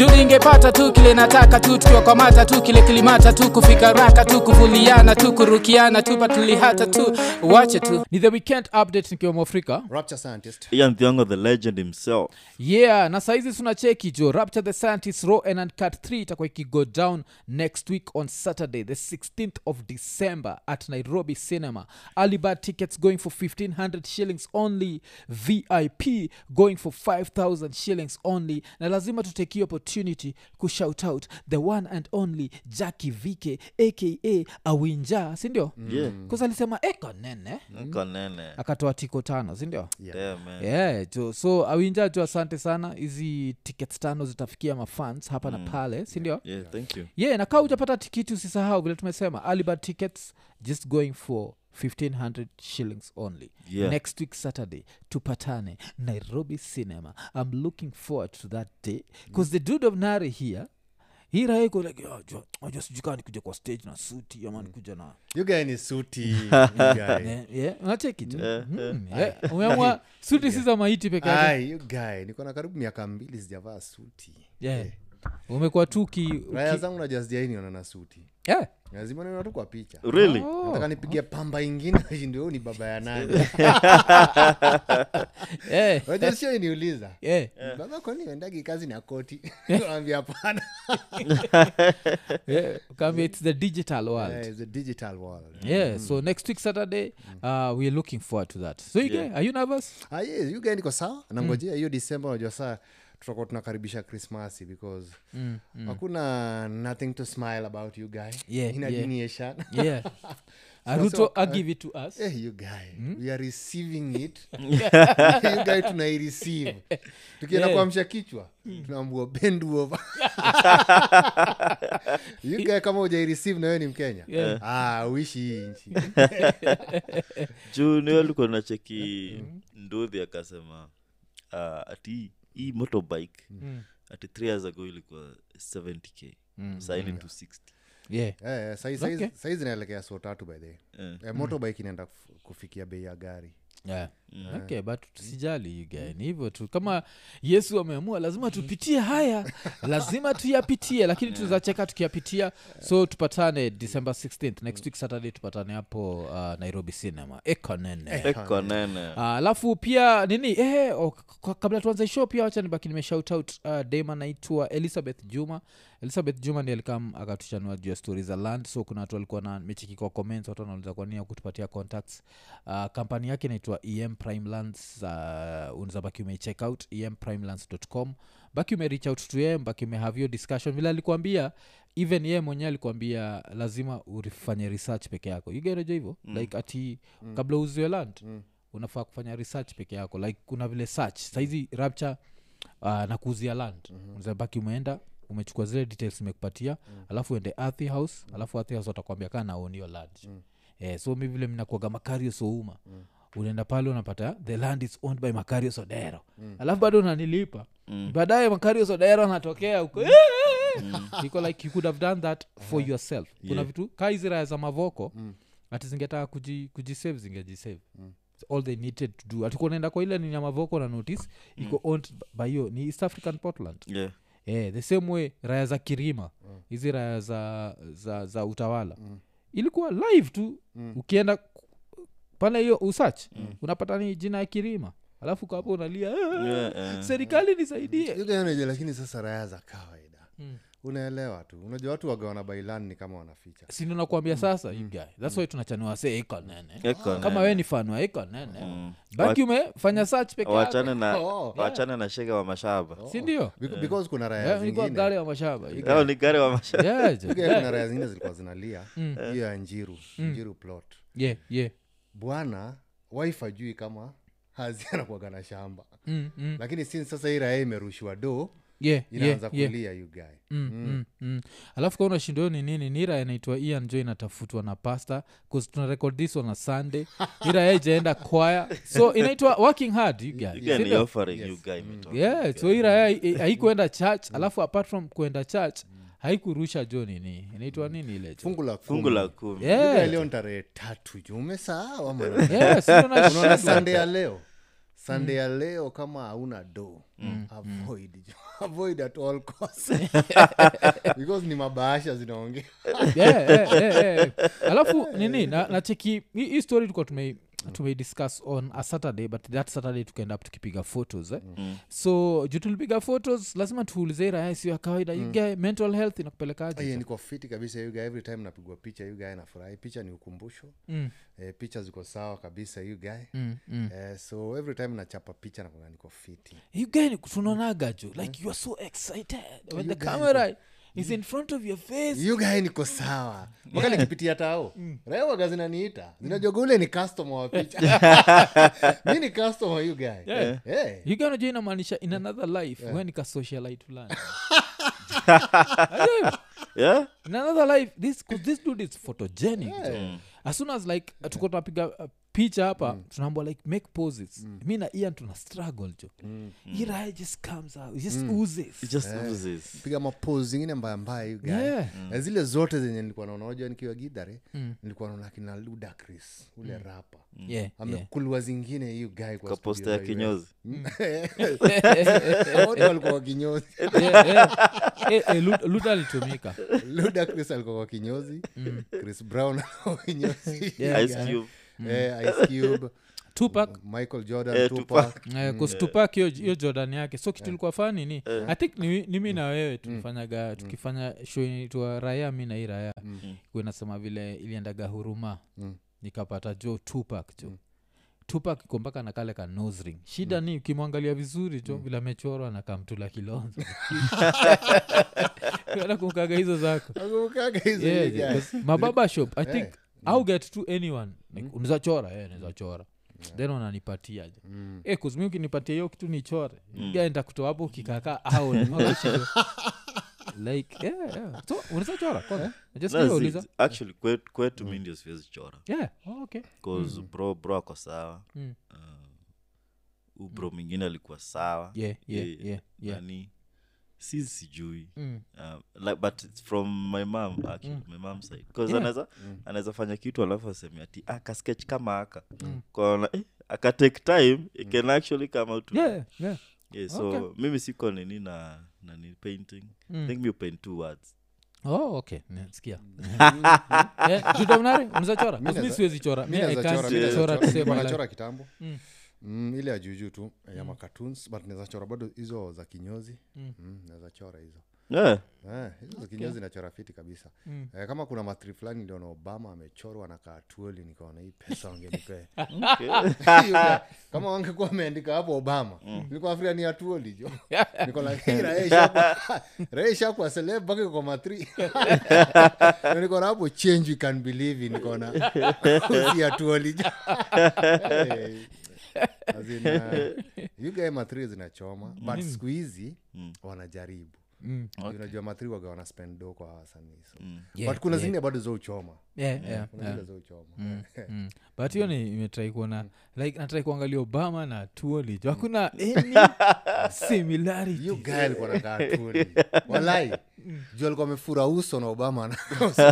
juu ningepata tu kile nataka tu tukiwakwamata tu kile kilimata tu kufika raka tu kuvuliana tu kurukiana tu patulihata tu wache tu ni the weekend update nikiwa mwafrika rapture scientist ian thiongo the legend himself yeah na saizi tunacheki jo rapture the scientist raw and uncut 3 itakuwa ikigo down next week on saturday the 16th of december at nairobi cinema alibad tickets going for 1500 shillings only vip going for 5000 shillings only na lazima tutake hii opportunity kushout out the one and only jacki vike aka awinja sindio yeah kause alisema ekonene nkonene akatoa tiko tano sindio yeah, man yeah, jo so awinja jo asante sana hizi tickets tano zitafikia mafans hapa na pale sindio yeah thank you yeah na kaa ujapata tikiti usisahau vile tumesema alibad tickets just going for 1500 shillings only Yeah. next week saturday tupatane nairobi cinema i'm looking forward to that day because the dude of nare here hii raiko like "Ah, jua- unajua sijui kaa nikuja kwa stage na suti ama nikuja na you guy ni suti you guy. Eh, yeah, unacheki tu Mm, yeah. umeamua suti si za maiti peke yake Ai, you guy niko na karibu miaka mbili sijavaa suti yeah. umekuwa tu ki, raya ki zangu najua sijaioniona na suti yeah. lazima niona tu kwa picha really nataka nipigia pamba ingine ndio ni baba ya nani yeah. unajua sio niuliza yeah. baba kwani uendagi kazi na koti ambia hapana yeah. Kama it's the digital world Eh, it's a digital world yeah so next week saturday uh, we're looking forward to that so you Yeah. are you nervous Ah, yes, you guy niko sawa nangojea hiyo disemba unajua saa tutakuwa tunakaribisha krismasi because hakuna nothing to smile about you guy Yeah, in a yeah. deniation. yeah aruto i give it to us Eh, you guy we are receiving it you guy tunaireceive tukienda Yeah. kuamsha kichwa tunaambua bend over you guy kama ujaireceive na wewe ni mkenya Yeah. ah, uishi hii nchi juu niwe likuwa nacheki nduthi akasema uh, ati hii motorbike ati th years ago ilikuwa 70k saini 260 yeah Eh, sai- Okay. sai- sai zinaelekea so tatu by the way. Eh. Eh, motorbike inaenda kuf- kufikia bei ya gari yeah. okay but tusijali you guy ni hivyo tu kama yesu ameamua lazima tupitie haya lazima tuyapitie lakini tuzacheka tukiyapitia so tupatane december 16th next week saturday tupatane hapo uh, nairobi cinema ekonene ekonene Ah, alafu pia nini eh, oh, k- k- kabla tuanze show pia wacha nibaki nimeshout out uh, dam anaitwa elizabeth juma elizabeth juma ndi alikam akatuchanua juu ya stori za land so kuna watu walikuwa na mechiki kwa comments watu wanauliza kwa nini ya kutupatia contacts uh, kampani yake inaitwa em prime lands uh, unaweza baki umeicheck out emprimelands.com baki umereach out to em baki umehave hiyo discussion vile alikuambia even ye mwenyewe alikuambia lazima urifanye research peke yako ugereja hivyo mm. like ati mm. kabla uziwe land mm unafaa kufanya research peke yako like kuna vile search saizi rapture uh, na kuuzia land mm-hmm. baki umeenda umechukua zile details imekupatia mm. alafu ende earthy house mm. alafu earthy house watakwambia kaa naonio land mm. eh, so mi vile mnakuaga makario souma mm unaenda pale unapata the land is owned by makario sodero mm. alafu bado unanilipa mm. baadaye makario sodero anatokea huko iko like you could have done that for yourself kuna Yeah. vitu kaa hizi raya za mavoko mm. ati zingetaka kuji, kujisave zingejisave mm all they needed to do atikuwa naenda kwa ile nini ya mavoko na notice iko owned by hiyo ni east african portland yeah yeah, the same way raya za kirima hizi raya za, za, za utawala ilikuwa live tu ukienda ku- pale hiyo usach unapata ni jina ya kirima alafu kapo unalia "Ah, Yeah, eh. serikali nisaidie You guy unajua lakini sasa raya za kawaida unaelewa tu unajua watu wagawana bailan ni kama wanaficha sindi nakuambia sasa you guy thats why tunachanua se iko nene Ekonene. kama we ni fan wa iko nene baki umefanya search peke yako wachane na Oh. wachane na shege wa mashaba sindio Bec- because kuna raya nikuwa zingine gari ya mashaba you guy. ao ni gari wa mashaba Yeah, jo. You guy kuna raya zingine zilikuwa zinalia hiyo ya njiru njiru plot yeah, yeah. bwana wife ajui kama hazi anakuaga na shamba Mm, mm. lakini since sasa hii raya imerushwa do yeah, inaanza yeah, yeah. kulia you guy Mm, mm, mm. alafu kauna shindo ni nini nira inaitwa ian jo inatafutwa na pasta bcause tuna record this on a sunday ira yaijaenda kwaya so inaitwa working hard you guys. You can Sindio? offering you guy imetoka. yeah so ira ya haikuenda church alafu apart from kuenda church haikurusha jo nini inaitwa nini ile jo? fungu la fungu la kumi Yeah. leo ni tarehe tatu ju umesahau ama Yeah, si ndo unaona nashindwa. sande ya leo sunday ya leo kama hauna do avoid avoid at all costs because ni mabaasha zinaongea yeah, yeah, yeah, yeah. alafu nini na, na cheki hii hii story tulikuwa tumei tumeidiscuss on a saturday but that saturday tukaenda up tukipiga photos eh? Mm. so juu tulipiga photos lazima tuulize hii raya sio ya kawaida mm. guy mental health inakupelekaje Aye, niko fiti kabisa you guy every time napigwa picha you guy nafurahi picha ni ukumbusho mm, eh, picha ziko sawa kabisa you guy mm, mm. eh, so every time nachapa picha nakuga niko fiti you guy ni tunaonaga jo like you are so excited when You the guy camera is in front of your face you guy niko sawa mpaka nikipitia tao raewaga zinaniita zinajoga ule ni customer wa picha mi ni customer you guy Yeah. Eh. you guy unajua inamaanisha in another life yeah. nika socialite fulani yeah in another life this, 'cause this dude is photogenic jo. as soon as like tuko tunapiga uh, picha hapa tunaambwa like make poses mi na ian tuna struggle jo mm. iraya just comes out it just oozes it just oozes piga mapose zingine mbaya mbaya you guy Yeah. Na zile zote zenye nilikuwa naona unajua nikiwa gidhare nilikuwa naona kina ludacris ule rapa yeah, yeah. amekulwa zingine hiyo guy kwa kaposta studio ya za US. kinyozi Wote walikuwa kwa kinyozi yeah, yeah. Eh, eh, Lu- luda alitumika ludacris alikuwa kwa kinyozi chris brown alikuwa kwa kinyozi Yeah, ice yeah. cube Eh, ice cube tupak michael jordan Eh, Tupac. Eh, kustupak hiyo hiyo jordan yake so kitu ilikuwa fani ni i think ni, ni mi na wewe tulifanyaga tukifanya show inaitwa raya mi na hii raya mm. inasema vile iliendaga huruma Mm. nikapata jo tupak jo tupak iko mpaka na kale ka nose ring shida ni ukimwangalia vizuri jo vile amechorwa na kamtula kilonzo nakumkaga hizo zako Nakumbukaga hizo Yeah, you yeah, guy. 'cause mababa shop i think Eh. au get to anyone like, unaweza chora eh, naweza chora then wananipatia je Mm. eh, kuzimi ukinipatia hiyo kitu nichore mm. gaenda kutoa hapo ukikakaa au wakashindwa. like yeah, yeah. so unaweza chora kwanza just No, no, zi- uliza actually kwetu kwetu mi ndio siwezi chora yeah oh, okay bcause bro bro ako sawa Mm. uh, ubro mwingine alikuwa sawa yeah yeah Eh, yeah yeah nani si sijui mm. um, like, but it's from my mom actually my mom side bcause Yeah. anaweza anaweza fanya kitu alafu aseme ati akasketch kama aka kaona eh, aka take time it can actually come out to yeah yeah yeah, so Okay. mimi siko nini na nani painting Mm. i think mi paint two words oh okay nasikia yeah, judomnari unaweza chora Mi As mi naeza- siwezi chora Mi mi naeza I can't chora, mi naeza chora chora. to save Nilikuwa my life. nachora kitambo Mm. Mm, ile ya juujuu tu ya makatoons but naweza chora bado hizo za kinyozi mm. naweza chora hizo yeah. Eh, hizo za kinyozi nachora fiti kabisa Mm. eh, kama kuna matri fulani ndio na obama amechorwa na kaatuoli nikaona hii pesa wangenipea okay. Hiyo ya- kama wangekuwa wameandika hapo obama nilikuwa afrika ni atuoli jo niko like, "Hey, Raia ishakuwa- Raia ishakuwa celeb mpaka iko kwa matri Na niko na hapo change we can believe in niko na si atuoli jo Hey. As in, uh, you guy matri zinachoma but siku hizi wanajaribu Mm. unajua matri waga wana spend do kwa wasanii so. Yeah, but kuna yeah. zingine bado zo uchoma Yeah, yeah, kuna yeah. zile zo uchoma mm. but hiyo ni imetrai kuona like natrai kuangalia obama na tuolijo hakuna any similarity hiyo guy alikuwa nakaa tuli walai juu alikuwa amefura uso na obama na-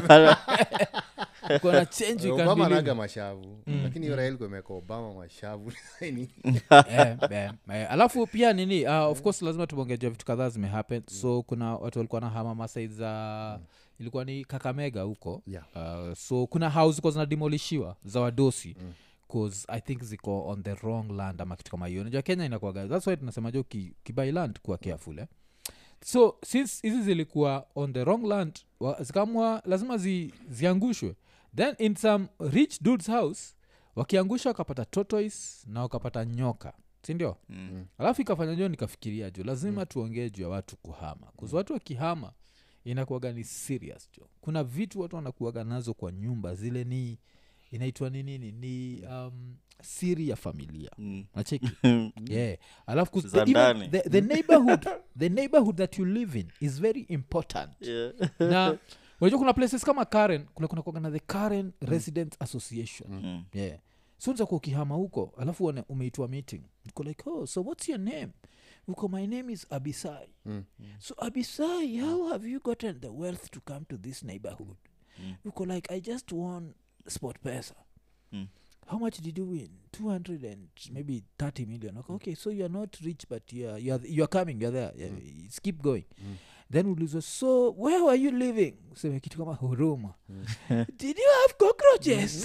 kuna change you can obama believe. anaga mashavu lakini hiyo raha ilikuwa imeweka obama mashavu Ni- Eh, eh, eh. alafu pia nini uh, of course lazima tumeongejea vitu kadhaa zimehappen so kuna watu walikuwa na hama masaid za ilikuwa ni kakamega huko Yeah. uh, so kuna house ziko zinademolishiwa za wadosi cause i think ziko on the wrong land ama kitu kama hiyo najua kenya inakuaga thats why tunasema jo ki, kibai land kuwa careful eh? so since hizi zilikuwa on the wrong land wa- zikamwa lazima zi, ziangushwe then in some rich dudes house wakiangusha wakapata tortoise na wakapata nyoka sindio Mm. alafu ikafanya jo nikafikiria jo lazima tuongee juu ya watu kuhama kuzi watu wakihama inakuaga ni serious jo kuna vitu watu wanakuaga nazo kwa nyumba zile ni inaitwa ni nini ni um, siri ya familia Mm. nacheki yeah alafu kus- Za the, even ndani. the, the neighborhood the neighborhood that you live in is very important Yeah. na unajua kuna places kama karen kuna kuna kuwaga na the karen resident association Mm. yeah so nzakuwa ukihama huko alafu uone umeitwa meeting uko like oh so what's your name uko my name is abisai Mm. so abisai how have you gotten the wealth to come to this neighborhood uko like i just won sport pesa Mm. how much did you win 200 and maybe 30 million okay, okay so you are not rich but you are, you are, you are coming you are there yeah, it's keep going then ulizwa so where were you living useme kitu kama huruma did you have cockroaches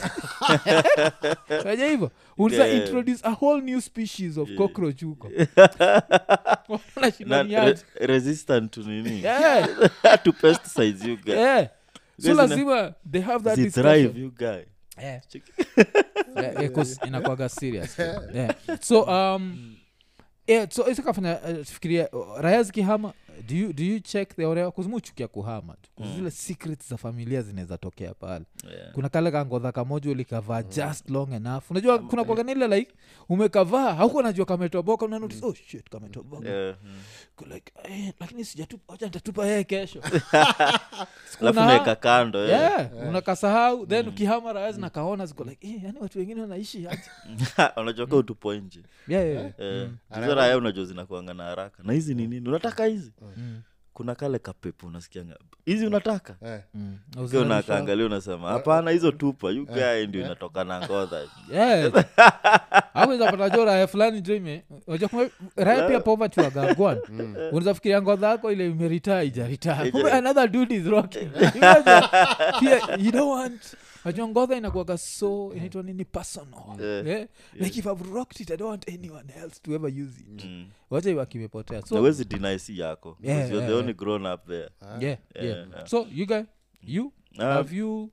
aja hivo uliza Yeah. introduce a whole new species of cockroach huko Na, Wanashindaniaje. re, resistant to nini Yeah, to pesticides you guy yeah. so Guys, ina- lazima they have that Zi discussion. thrive you guy Yeah. Check. Yeah, yeah, 'cause inakwaga serious yeah. so um yeah, so isakafanya uh, fikiria uh, raya zikihama do you, do you check the orea kuzimuchukia kuhama tu 'Cause zile secrets za familia zinaweza tokea pale yeah. kuna kale kangodha kamoja ulikavaa just long enough unajua kuna kwaganile like umekavaa hauko najua kametoboka una notice, oh shit kametoboka Yeah, mm. Uko like eh, lakini sijatupa wacha nitatupa yeye kesho Siku alafu una- naeka kando eh. yeah, unakasahau then ukihama raya zinakaona ziko like eh, yani watu wengine wanaishi aje unajua ka utupo nje yeah, yeah, yeah. Eh, hizo raya unajua zinakuanga na haraka na hizi ni nini unataka hizi Mm. kuna kale kapepo unasikianga hizi unataka Eh, Mm. Ukiwa unakaangalia unasema hapana hizo tupa yugae ndio inatoka na ngodha awezapata jo raya fulani jo ime unajua kuna raya pia poverty wagagwan unaweza fikiria ngodha yako ile imeritaa ijaritaa kumbe another dude is rocking Imagine, pia you don't want najua ngodha inakuaga so inaitwa nini personal Yeah. yeah? like if i've rocked it i don't want anyone else to ever use it Mm. wacha iwakimepotea so nawezi deny si yako Yeah, because you're the yeah, only grown up there yeah, yeah. Yeah. so you guy you Ah. have you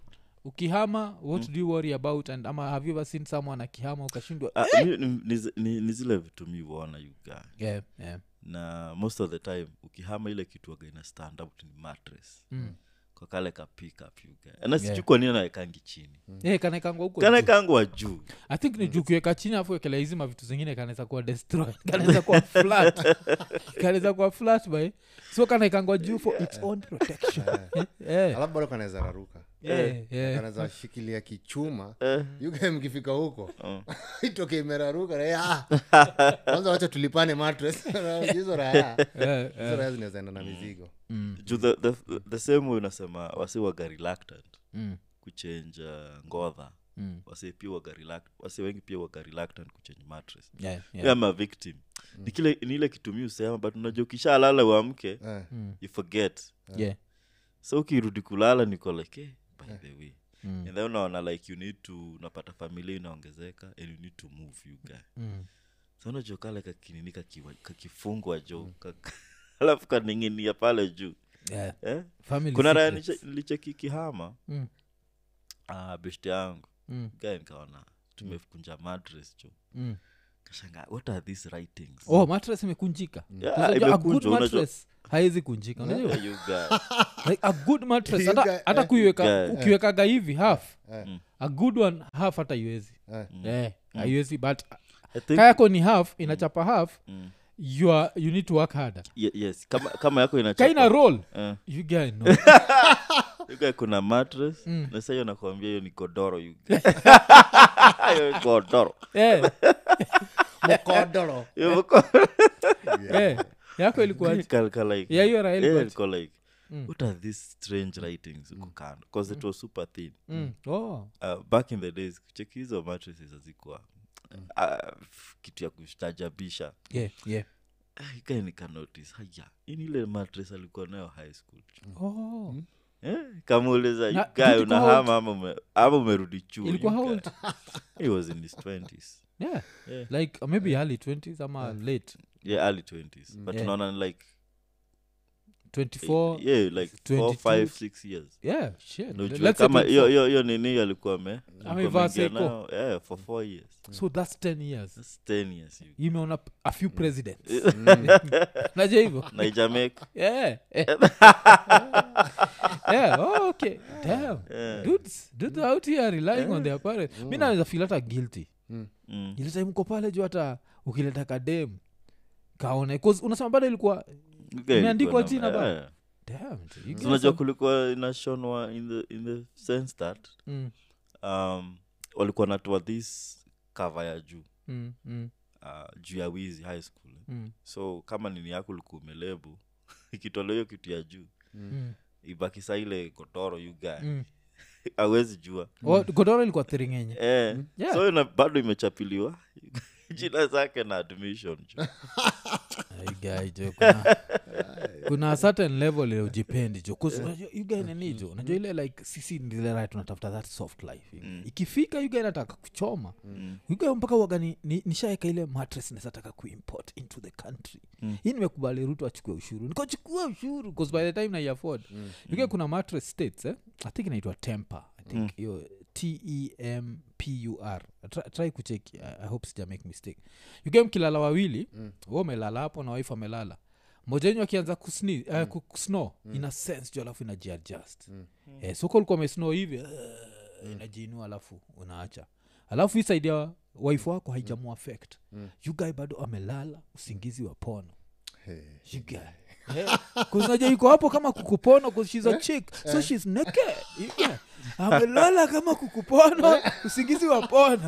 ukihama what do you worry about and ama have you ever seen someone akihama ukashindwa Ah, mi- ni- ni zi- ni ni zile vitu mi huona yuga yeah, yeah. na most of the time ukihama ile kitu waga ina stand up ni mattress Mm. kwa kale ka pick up yuga na sijui Yeah. kwa nini anaekangi chini Yeah, kanaekangwa huko juu. kanaekangwa juu i think ni juu kuweka chini afu ekela hizi mavitu zingine kanaweza kuwa destroy kanaweza kuwa flat kanaweza kuwa flat by so kanaekangwa juu for its own protection yeah. alafu bado kanaweza raruka Yeah, yeah. kanaweza shikilia kichuma Eh. yuga mkifika huko Oh. itoke imeraruka na, "Ah." kwanza wacha tulipane mattress hizo raya Yeah, hizo raya zinaweza enda na mizigo Mm, juu the, the, the same way unasema wasi waga reluctant mm, kuchenja ngodha mm. wasi pia waga reluct- wasi wengi pia waga reluctant kuchange mattress Yeah, yeah. yeah. ama victim ni kile ni ile kitumia usema but unajua ukishalala uamke Eh, Mm, you forget yeah. so ukirudi kulala niko like eh, by the way Mm, and then unaona like you need to unapata familia inaongezeka and you need to move you guy mm. so unajua kale kakinini kakiwa- kakifungwa jo kak- alafu kaning'inia pale juu Yeah. eh? Family kuna raya secrets. nilichekikihama Mm, uh, beshte yangu mm, gae nikaona tumekunja mattress jo mm. kashanga what are these writings oh mattress imekunjika Yeah, Unajua, a good imekunjwa, unajua- mattress haiwezi kunjika unajua Yeah, you guy. like a good mattress You hata, guy- hata eh. kuiweka Yeah. ukiwekaga hivi half eh, a good one half hata iwezi eh. eh, haiwezi but I think- kayako ni half inachapa half Mm. you, are, you need to work harder Ye- yes kama, kama yako inachapa- kaina roll Eh, you guy know you guy kuna mattress Mm. na sahiyo nakwambia hiyo ni godoro you guy. Hiyo ni godoro eh, mkodoro Hiyo mko- eh, yako ilikuwa Kal- kal- like- Yeah, hiyo raha yeah, ilikuwa- ilikuwa like Mm. what are these strange writings huko kando bcause it was super thin mm. oh. uh, back in the days cheki hizo mattresses hazikuwa uh, kitu ya kustajabisha yeah, yeah. ikae nikanotice haya ini ile mattress alikuwa nayo high school Oh. eh? kamuuliza Na- guy ilikuwa unahama ama ume- ama umerudi chuo ilikuwa you how guy. old he was in his 20s yeah. Yeah. like uh, maybe early 20s ama late yeah early 20s but Yeah. unaona ni like 24 yeah like 4 22. 5 6 years yeah shit Ndio ujue Let's say kama 24. hiyo hiyo hiyo nini alikuwa ame alikuwa Amevaa ameingia Seiko. nayo, yeah for 4 years so that's 10 years that's 10 years you imeona p- a few presidents naja hivyo na Jamaica yeah yeah oh, okay damn dudes dudes out here relying on their parents mi naweza feel hata guilty mm. ile time uko pale juu hata ukileta kadem kaone 'cause unasema bado ilikuwa Okay, Imeandikwa ilikuwa na- jina bado? yeah. damn dude, you So guys unajua are- kulikuwa inashonwa in the, in the sense that Mm, um, walikuwa natoa this cover ya juu mm, mm, uh, juu ya wizi high school mm, so kama nini yako ulikuwa umelebu ikitolewa hiyo kitu ya juu mm, ibaki saa ile kotoro you guy mm. awezi jua Oh, godoro ilikuwa thiringenye eh, Yeah. so ina, bado imechapiliwa jina zake na admission jo. Ai, guy, jo, kuna, kuna certain level ile ujipendi jo 'Cause unajua you guy nini jo unajua ile like sisi ndile right tunatafuta that soft life ikifika you guy nataka kuchoma you guy mpaka waga ni, ni, nishaeka ile mattress nasataka kuimport into the country hii nimekubali ruto achukue ushuru nikochukua ushuru bcause by the time nai afford you guy kuna mattress states eh? i think inaitwa temper i think hiyo tempur try, try kucheki I, i hope sija make mistake you guy mkilala wawili mm. wa umelala hapo na wife amelala moja wenyu akianza kusni, uh, ku- kusnow ina sense juu alafu inajiadjust mm. eh, so kulikuwa umesnow hivi uh, inajiinua alafu unaacha alafu hii saidi ya wife wako haijamu affect mm. you guy bado amelala usingizi wa pono Hey. you guy Eh, 'cause unajua yuko hapo kama kukupono 'cause she's a chick so she's naked You guy, amelala kama kukupono usingizi wa pono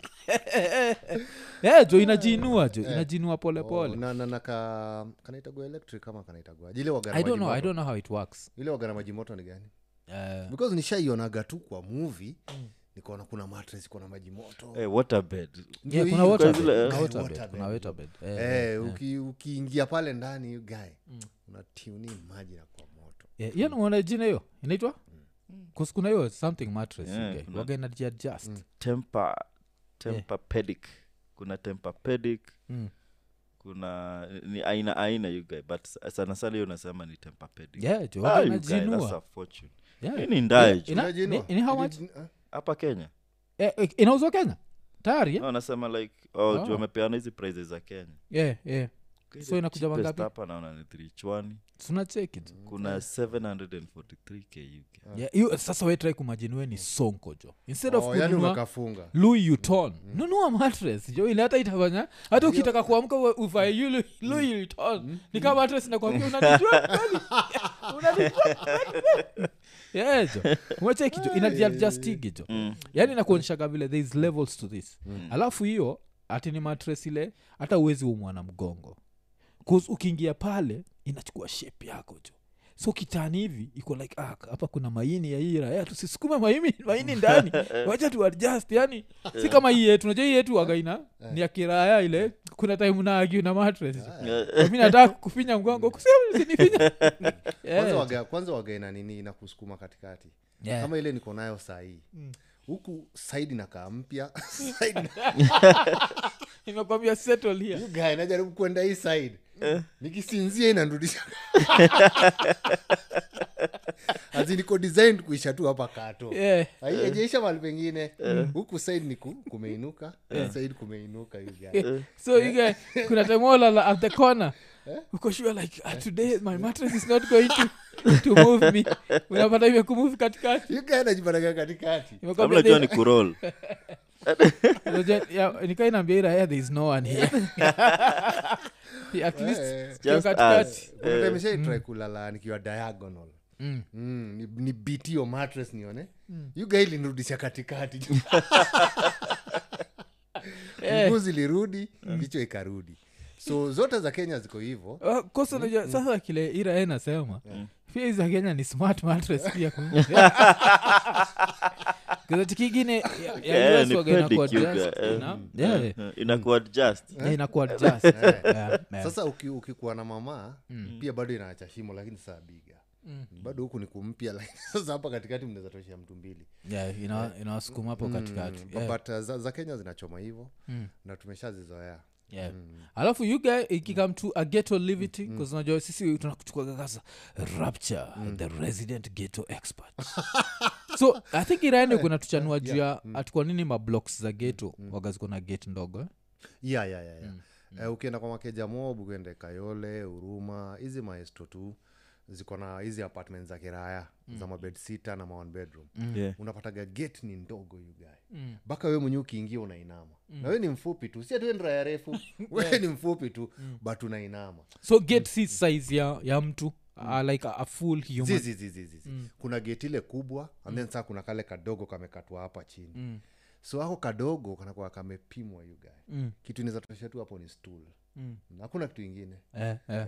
Eh, jo inajiinua jo inajiinua polepole Oh, na, na, na ka, kanaitagua electric kama kanaitagua ile wagana i don't know i maji don't know how it works moto. ile wagana maji moto ni gani uh, because nishaionaga tu kwa movie nikaona kuna mattress iko na maji moto Eh, waterbed Ndio yeah, kuna hiyo. waterbed, zile- kuna Eh, waterbed, waterbed. kuna waterbed. Eh, Eh, uki- ukiingia pale ndani you guy unatuni maji na kwa moto yeah, hiyo naona jina hiyo inaitwa Cause kuna hiyo something mattress Yeah, okay. kuna- waga inajiadjust temper tempapedic kuna tempapedic Mm. kuna ni aina aina you guy but sana sana hiyo nasema ni tempapedic yeah jo Ah, waga you guy, that's a inajinua fortune Yeah. Hii ni ndae Yeah, jo. ina- Unajinua? ni- ni how much? Ili- ah, hapa kenya Eh, eh, inauzwa kenya tayari eh? no, nasema like oh, Oh. juu wamepeana hizi prizes za kenya yeah, yeah. Okay, So the inakuja cheapest mangapi? hapa naona ni 3chwani tunacheki tu kuna 743k UK. yeah, hiyo sasa wetrai kumajiniwe ni sonko jo instead of oh, yani kununua umekafunga louis uton nunua mattress jo ile hata itafanya hata ukitaka kuamka uwe- uvae yu Louis- louis uton ni kama mattress nakwambia unanijua kweli unanijua kweli yeah jo umecheki jo inajiadjustigi jo yani nakuonyeshaga vile there is levels to this alafu hiyo ati ni mattress ile hata uwezi umwa na mgongo 'Cause ukiingia pale inachukua shape yako jo so kitani hivi iko like ah, hapa kuna maini ya hii raya tusisukume maini, maini ndani wacha tu adjust yani si kama hii yetu unajua hii yetu wagaina ni ya kiraya ile kuna time naagiu na matres mi nataka kufinya mgongo kusinifinya kwanza waga, kwanza waga ina nini inakusukuma katikati Yeah. kama ile niko nayo sahii huku saidi nakaa mpya side imekwambia settle here You guy najaribu kwenda hii side nikisinzia inanrudisha azi niko designed kuisha tu hapa kato yeah. aijaisha mali pengine huku side ni ku, kumeinuka side kumeinuka you guy. so you guy, kuna temola at the corner uko sure like ah, today my mattress is not going to, to move me unapata imekumove katikati You guy anajipataga katikati Imekwambia amnajua they- ni kurol Unajua, yeah, nikainaambia ira yeah, there is no one here at least Eh. sio Just katikati us. kuna time nishaitry kulala nikiwa diagonal Mm. Mm, ni, ni beat hiyo mattress nione you guy ilinirudisha katikati Eh. mguu zilirudi kichwa ikarudi so zote za kenya ziko hivo Uh, kosa unajua sasa kile ira ye nasema pia hizi za kenya ni smart mattress pia kizati kingine ya- ya Yeah, US ni waga inakuwa pedic, adjust, eh. you know? Yeah, yeah. inakuadjust Yeah, inakuwa adjust. Yeah, yeah. sasa uki, ukikuwa na mama pia bado inaacha shimo lakini saa biga bado huku ni kumpya lakini sasa hapa katikati mnaweza toshea mtu mbili Yeah, ina- inawasukuma hapo katikati Mm, Yeah, but uh, za, za kenya zinachoma hivo na tumeshazizoea yeah. alafu you guy ikikam to a ghetto livity unajua sisi tunakuchukuaga kasa rapture the resident ghetto expert so i think iraende kuna tuchanua juu ya atukwa nini mablocks za ghetto waga ziko na gate ndogo eh? ya ya ya, ya. Eh, ukienda kwa makeja mob ukiende kayole huruma hizi maesto tu ziko na hizi apartment za kiraya za mabed sita na ma one bedroom Yeah. unapataga gate ni ndogo yugae mpaka we mwenyewe ukiingia unainama na we ni mfupi tu si ati we ni raya refu we ni mfupi tu but unainama so gate si size ya, ya mtu uh, like a, a full human zizi zizi zizi kuna gate ile kubwa and then saa kuna kale kadogo kamekatwa hapa chini Mm. so ako kadogo kanakuwa kamepimwa yugae Mm. kitu inaweza tosha tu hapo ni stool Mm. hakuna kitu ingine eh, eh. eh,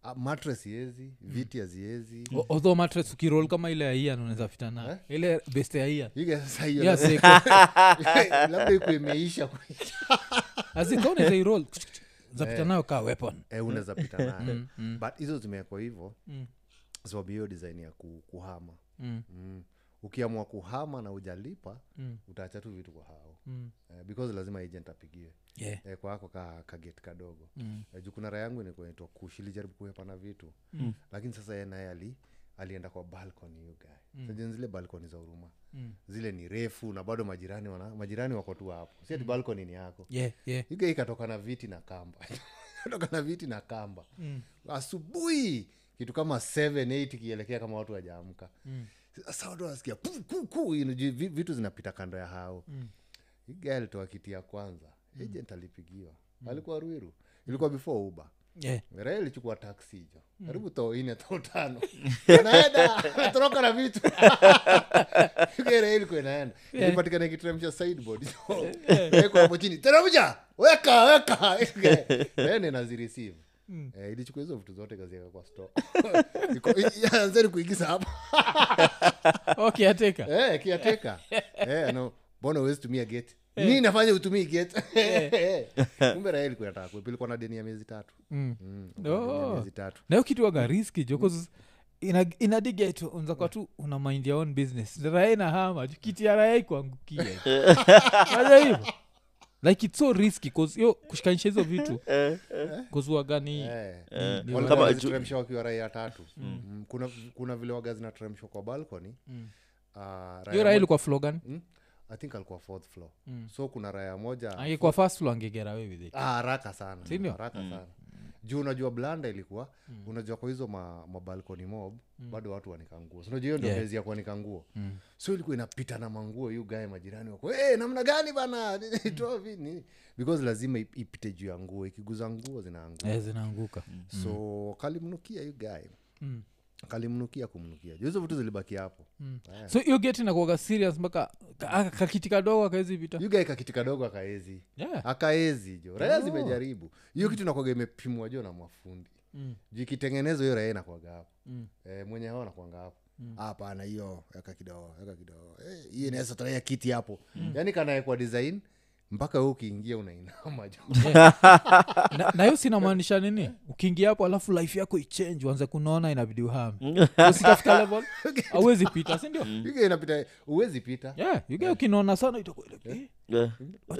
Ah, mattress iezi viti haziezi O- although mattress ukirol kama ile ya ian unaweza fita na ile best ya ian Ige sasa hiyo Yes, labda- iko. labda iko imeisha azika unaweza irol zapita nayo kaa weapon eh, unaweza pita nayo but hizo zimewekwa hivyo sababu hiyo design ya ku, kuhama Mm. mm. ukiamua kuhama na ujalipa Mm. utaacha tu vitu kwa hao Mm. eh, because lazima agent apigiwe Yeah. eh, kwako ka kaget kadogo Mm. eh, juu kuna raha yangu inaitwa kush ilijaribu kuepana vitu mm. lakini sasa yeye naye ali alienda kwa balcony hiyo guy mm. sajeni zile balcony za huruma Mm. zile ni refu na bado majirani wana majirani wako tu hapo si ati balcony ni yako Yeah, yeah. higa ikatoka na viti na kamba toka na viti na kamba Mm. asubuhi kitu kama 7 kielekea kama watu wajaamka Mm. sasa watu wanasikia pu, pu, pu, inajua vi- vitu zinapita kando ya hao Mm. iga alitoa kiti ya kwanza agent alipigiwa alikuwa ruiru ilikuwa before uba Yeah. raha ilichukua taksi hicho karibu too ine too tano naenda natoroka na vitu raha ilikuwa inaenda ilipatikana ikiteremsha sideboard wekwa hapo chini teremsha weka weka then inazireceive Eh, ilichukua hizo vitu zote kazieka kwa store Iko- anzeni kuigiza hapo okay ateka Eh, kiateka Eh, no mbona uwezi tumia gate nini nafanya utumii gate kumbe raha ilikuwa nataka kuepa. ilikuwa na deni ya miezi tatu Mm. Mm, ilikuwa na deni ya Oh. miezi tatu nayo kitu waga riski jo inadigeto unzakwa tu una mind your own business rae na hama ju kiti ya rae ikuangukia aja hivo like its so risky cause yo kushikanisha hizo vitu kuzuagani Eh. Eh, Ni Wale kama waga ju- ziteremsha wakiwa raia tatu Mm, kuna, kuna vile waga zinateremshwa kwa balcony Mm. Ah, raya hiyo rae mo- ilikuwa flogan Mm, i think alikuwa fourth floor Mm. so kuna raya moja angekuwa first floor angegera away with it Ah, haraka sana Si ndio? haraka sana juu unajua blanda ilikuwa unajua kwa hizo ma, mabalkoni mob bado watu wanika nguo So, unajua hiyo ndio Yeah. mezi ya kuanika nguo Mm. so ilikuwa inapita na manguo yu gae majirani wako hey, namna gani bana Toa vi- nini?" because lazima ip- ipite juu ya nguo ikiguza nguo zinaangua Eh, zinaanguka so kalimnukia yu gae Mm. kalimnukia kumnukia Juu hizo vitu zilibaki hapo Eh. so hiyo geti nakuaga serious mpaka ka- aka- kakiti kadogo akaezi vita yu gae kakiti kadogo akaezi yeah. akaezi jo raya zimejaribu hiyo kitu nakwaga imepimwa jo na mafundi Mm. juu ikitengenezwa hiyo raya inakwaga hapo Mm. e, mwenye hao nakwanga hapo hapana hiyo eka kidogo eka kidogo Eh, hiyo inaweza tolea kiti hapo yaani kanaekwa design mpaka we ukiingia unainama jo na na hiyo sinamaanisha nini ukiingia hapo alafu life yako ichange uanze kunaona inabidi uhame usitafika level awezi pita sindio Yuga inapita uwezi pita yeah, yuga ukinaona sana itakuwa like, eh, Yeah.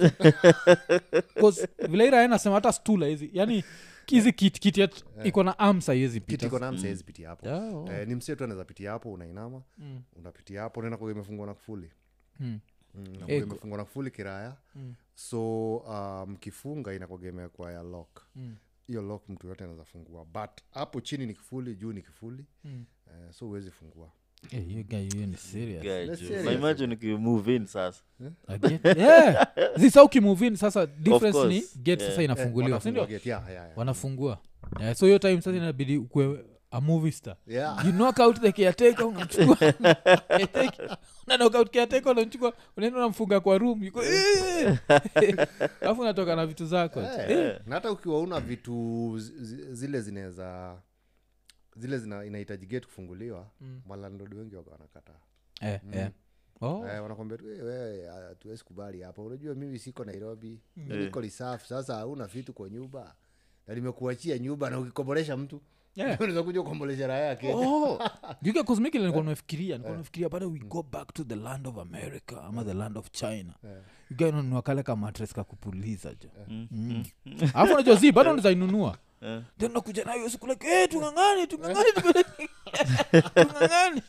'cause vile ira nasema hata stula hizi yani hizi kit kit yet iko na arms haiwezi kiti pita iko na msaizi pitia hapo Yeah, oh. eh, ni msee tu anaweza pitia hapo unainama Mm. unapitia hapo naenda kuga imefungwa na kufuli Mm. Mm, inakuwa Eh, imefungwa na kufuli kiraya Mm. so um, kifunga inakuga imewekwa ya lock Mm. hiyo lock mtu yote anaweza fungua but hapo chini ni kifuli juu ni kifuli Mm. eh, so huwezi fungua Eh, hiyo guy, hiyo ni serious. Guy, Let's jo. serious. Na imagine ukimove in sasa I get- Yeah. zisa ukimuvin sasa difference ni course. gate Yeah. sasa inafunguliwa Wanafungua sindio gate, yeah, yeah, yeah. wanafungua yeah, so hiyo time sasa inabidi ukwe a movie star Yeah. you knock out the caretaker unamchukua Caretaker, una knock out caretaker unamchukua unaenda unamfunga kwa room yuko "Eh." alafu unatoka na vitu zako Eh, na hata ukiwa una vitu zi- zi- zile zinaweza zile zina inahitaji gate kufunguliwa mm. malandod wengi waga wanakataa eh, eh. Oh. eh, wanakwambia tu "Eh, wewe hatuwezi kubali hapa unajua mimi siko nairobi mm. niko lisafu sasa hauna vitu kwa nyumba na nimekuachia nyumba na ukikombolesha mtu Yeah. unaweza kuja kukombolesha raha yake Oh. juke kosmiki nilikuwa nafikiria nilikuwa nafikiria bado we go back to the land of america ama the land of china ugainunua kale ka matres kakupuliza jo Mm. alafu najua zi bado nizainunua Eh. then nakuja nayo siku like hey, tungangane tungangane tungangane." tungangane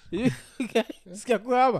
sikia kuhapa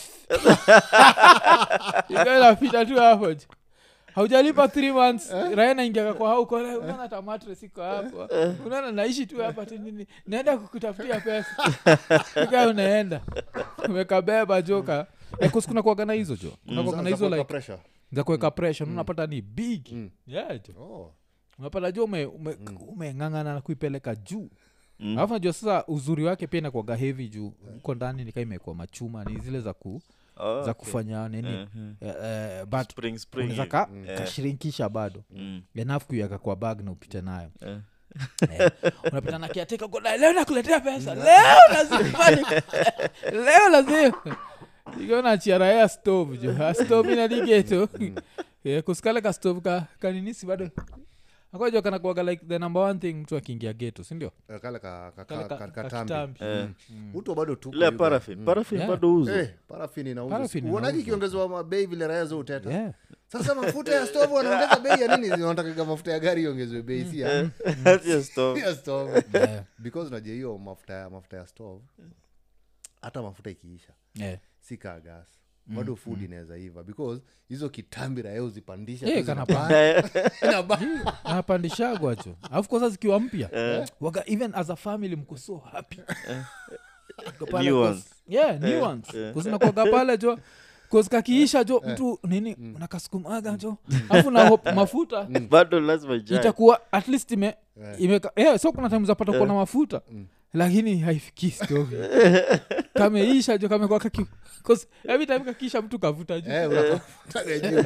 ikanapita tu hapo jo haujalipa three months raya naingiaka kwa hauko unaona hata mattress iko hapo unaona naishi tu hapa tu nini naenda kukutafutia pesa ika unaenda umekabeba joka kuna kuagana hizo jo kuna kuagana hizo like pressure za kuweka pressure unapata ni big Mm. yeah, jo oh. unapata jua umeng'ang'ana ume, umeng'ang'ana na kuipeleka juu alafu najua sasa uzuri wake pia inakuaga hevi juu huko ndani nikaa imekuwa machuma ni zile za ku Oh, za okay. kufanya nini Mhm. eh, eh, but Spring, spring unaweza hivi. ka Eh. kashirinkisha bado Mm. enough kuiweka kwa bag na upite nayo Eh. Eh, unapita na kiateka goda leo nakuletea pesa leo lazima ni- leo lazima ikiona chiaraya stove jo A stove inadigeto Eh, kusikale ka stove ka kaninisi bado akojo kanakuaga like the number one thing mtu akiingia geto sindio Eh, kale ka- ka- Kale ka- ka- ka- ka katambi kitambi. Eh, uto bado tuko ile ya you guys. parafin parafin Yeah. bado uzo Eh, parafin inauzwa. Parafin Uonaji inauzwa. ikiongezwa mabei vile raya zo uteta yeah. sasa mafuta ya stove wanaongeza bei ya nini wanatakaga mafuta ya gari iongezwe bei si ya Ati ya stove. ya stove Yeah. because unajua hiyo mafuta ya mafuta ya stove hata mafuta ikiisha Yeah. si kaa gas bado food inaweza iva because hizo kitambi raya uzipandisha Eh, tu kana zinabana. Inabana. anapandishagwa cho alafu kosa zikiwa mpya waga even as a family mko so happy Mko pale New cause- ones. yeah, new ones. Cause nakwaga pale jo cause kakiisha jo mtu nini unakasukumaga jo alafu na hope mafuta bado lazima ijae. itakuwa at least ime, imeka, yeah, so kuna time zapata kuwa na mafuta lakini haifikii stovi kameisha jo kamekuwa kaki 'cause every time kakiisha mtu kavuta juu Eh, unakuta juu.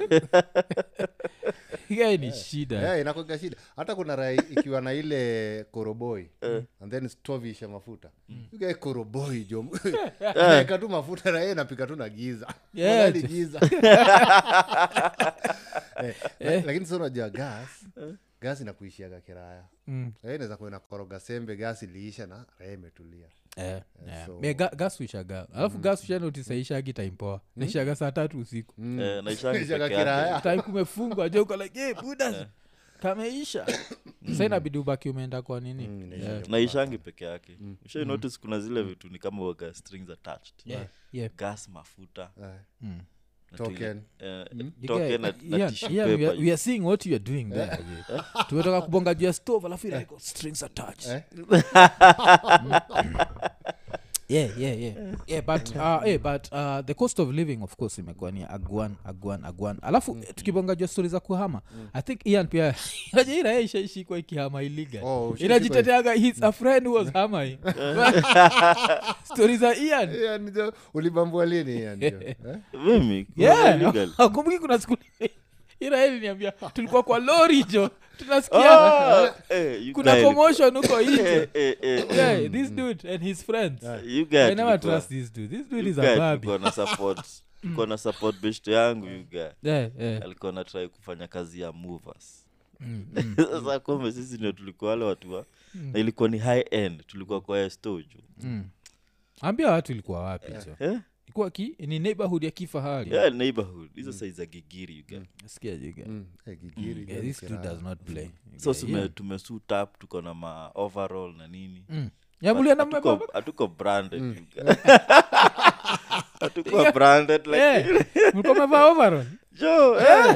yeah, ni shida Eh, inakuwaga shida hata kuna rai ikiwa na ile koroboi and then stove isha mafuta ugae koroboi jo naeka tu mafuta raia inapika tu na giza Yeah, Magari jo. giza Eh, la- lakini sa unajua gas gas inakuishiaga kiraya Mm. raia inaweza kuwa inakoroga sembe gas iliisha na raia imetulia Eh, yeah. so- Me, ga- gas wishaga alafu gas wishanotisaishagi taimpoa naishaga saa tatu usiku Eh, naishangi Ishaga peke yake. kiraya time kumefungwa jo uko like hey, buda kameisha sa inabidi ubaki umeenda kwa nini Mm, inaisha Yeah. kwa- naishangi peke yake ushai notice kuna zile vitu ni kama waga strings attached Yeah, yeah. gas mafuta Eh, Mm. na Token. tuli- eh, You token guy- na- na Ian, tissue Ian, we, paper. are, we are seeing what you are doing there yeah. tumetoka kubonga juu ya stove alafu ila iko strings attached Eh? yeah yeah yeah yeah but uh, yeah, but uh, the cost of living of course imekuwa ni agwan agwan agwan alafu mm. tukibonga jua stori za kuhama i think ian pia najaira ishaishikwa ikihama iligal Oh, ushaishikwa- inajiteteaga his a friend who was haming stori za ian Yeah, nijo- ulibambua lini yani jo? Eh? mimi kuna yeah illegal. akumbuki kuna siku iraeli niambia tulikuwa kwa lori jo tunasikia Ah, eh, you kuna guy commotion huko ilikuwa- nje eh, eh, eh, yeah this dude and his friends you guy i never tulikuwa- trust this dude this dude you is guy a babi tulikuwa na support tulikuwa na support best yangu you guy yeah yeah alikuwa na try kufanya kazi ya movers Mm, mm. sasa kumbe sisi ndio tulikuwa wale watu wa na ilikuwa ni high end tulikuwa kwa esto juu Mm. ambia watu ilikuwa wapi jo eh? ilikuwa ki ni neighborhood ya kifahari yeah, neighborhood hizo mm. za gigiri you guy Sikia jiga. Mm, eh, gigiri, Yeah, this dude kiraya. does not play so Yeah, tume, yeah. tumesuit up tuko na ma overall na nini Mm. Ya, mulienda Hatuko- mmebaba? hatuko branded you guy. hatuko branded like Eh, mlikuwa mmevaa overall? jo eh.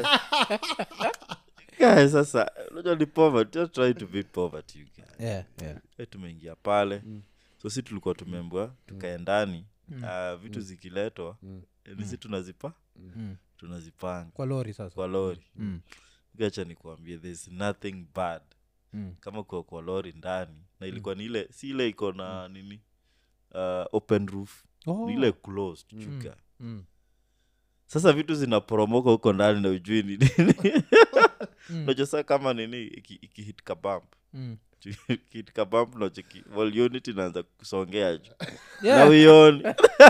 guys sasa unajua ni poverty just try to be poverty you guy Yeah, yeah. Eh, tumeingia pale so si tulikuwa tumembwa tukae ndani Ah, vitu zikiletwa eh, nisi tunazipa Mm. tunazipanga kwa lori sasa kwa lori Mm. gacha nikuambie there's nothing bad Mm. kama kwa kwa lori ndani na ilikuwa ni ile si ile iko na nini uh, open roof Oh. ni ile closed chuka Mm. sasa vitu zinaporomoka huko ndani na ujui ni nini unajua saa kama nini iki- ikihit kabamp Mm. ikihit kabamp nacheki volunit inaanza kusongea juu Yeah. na uioni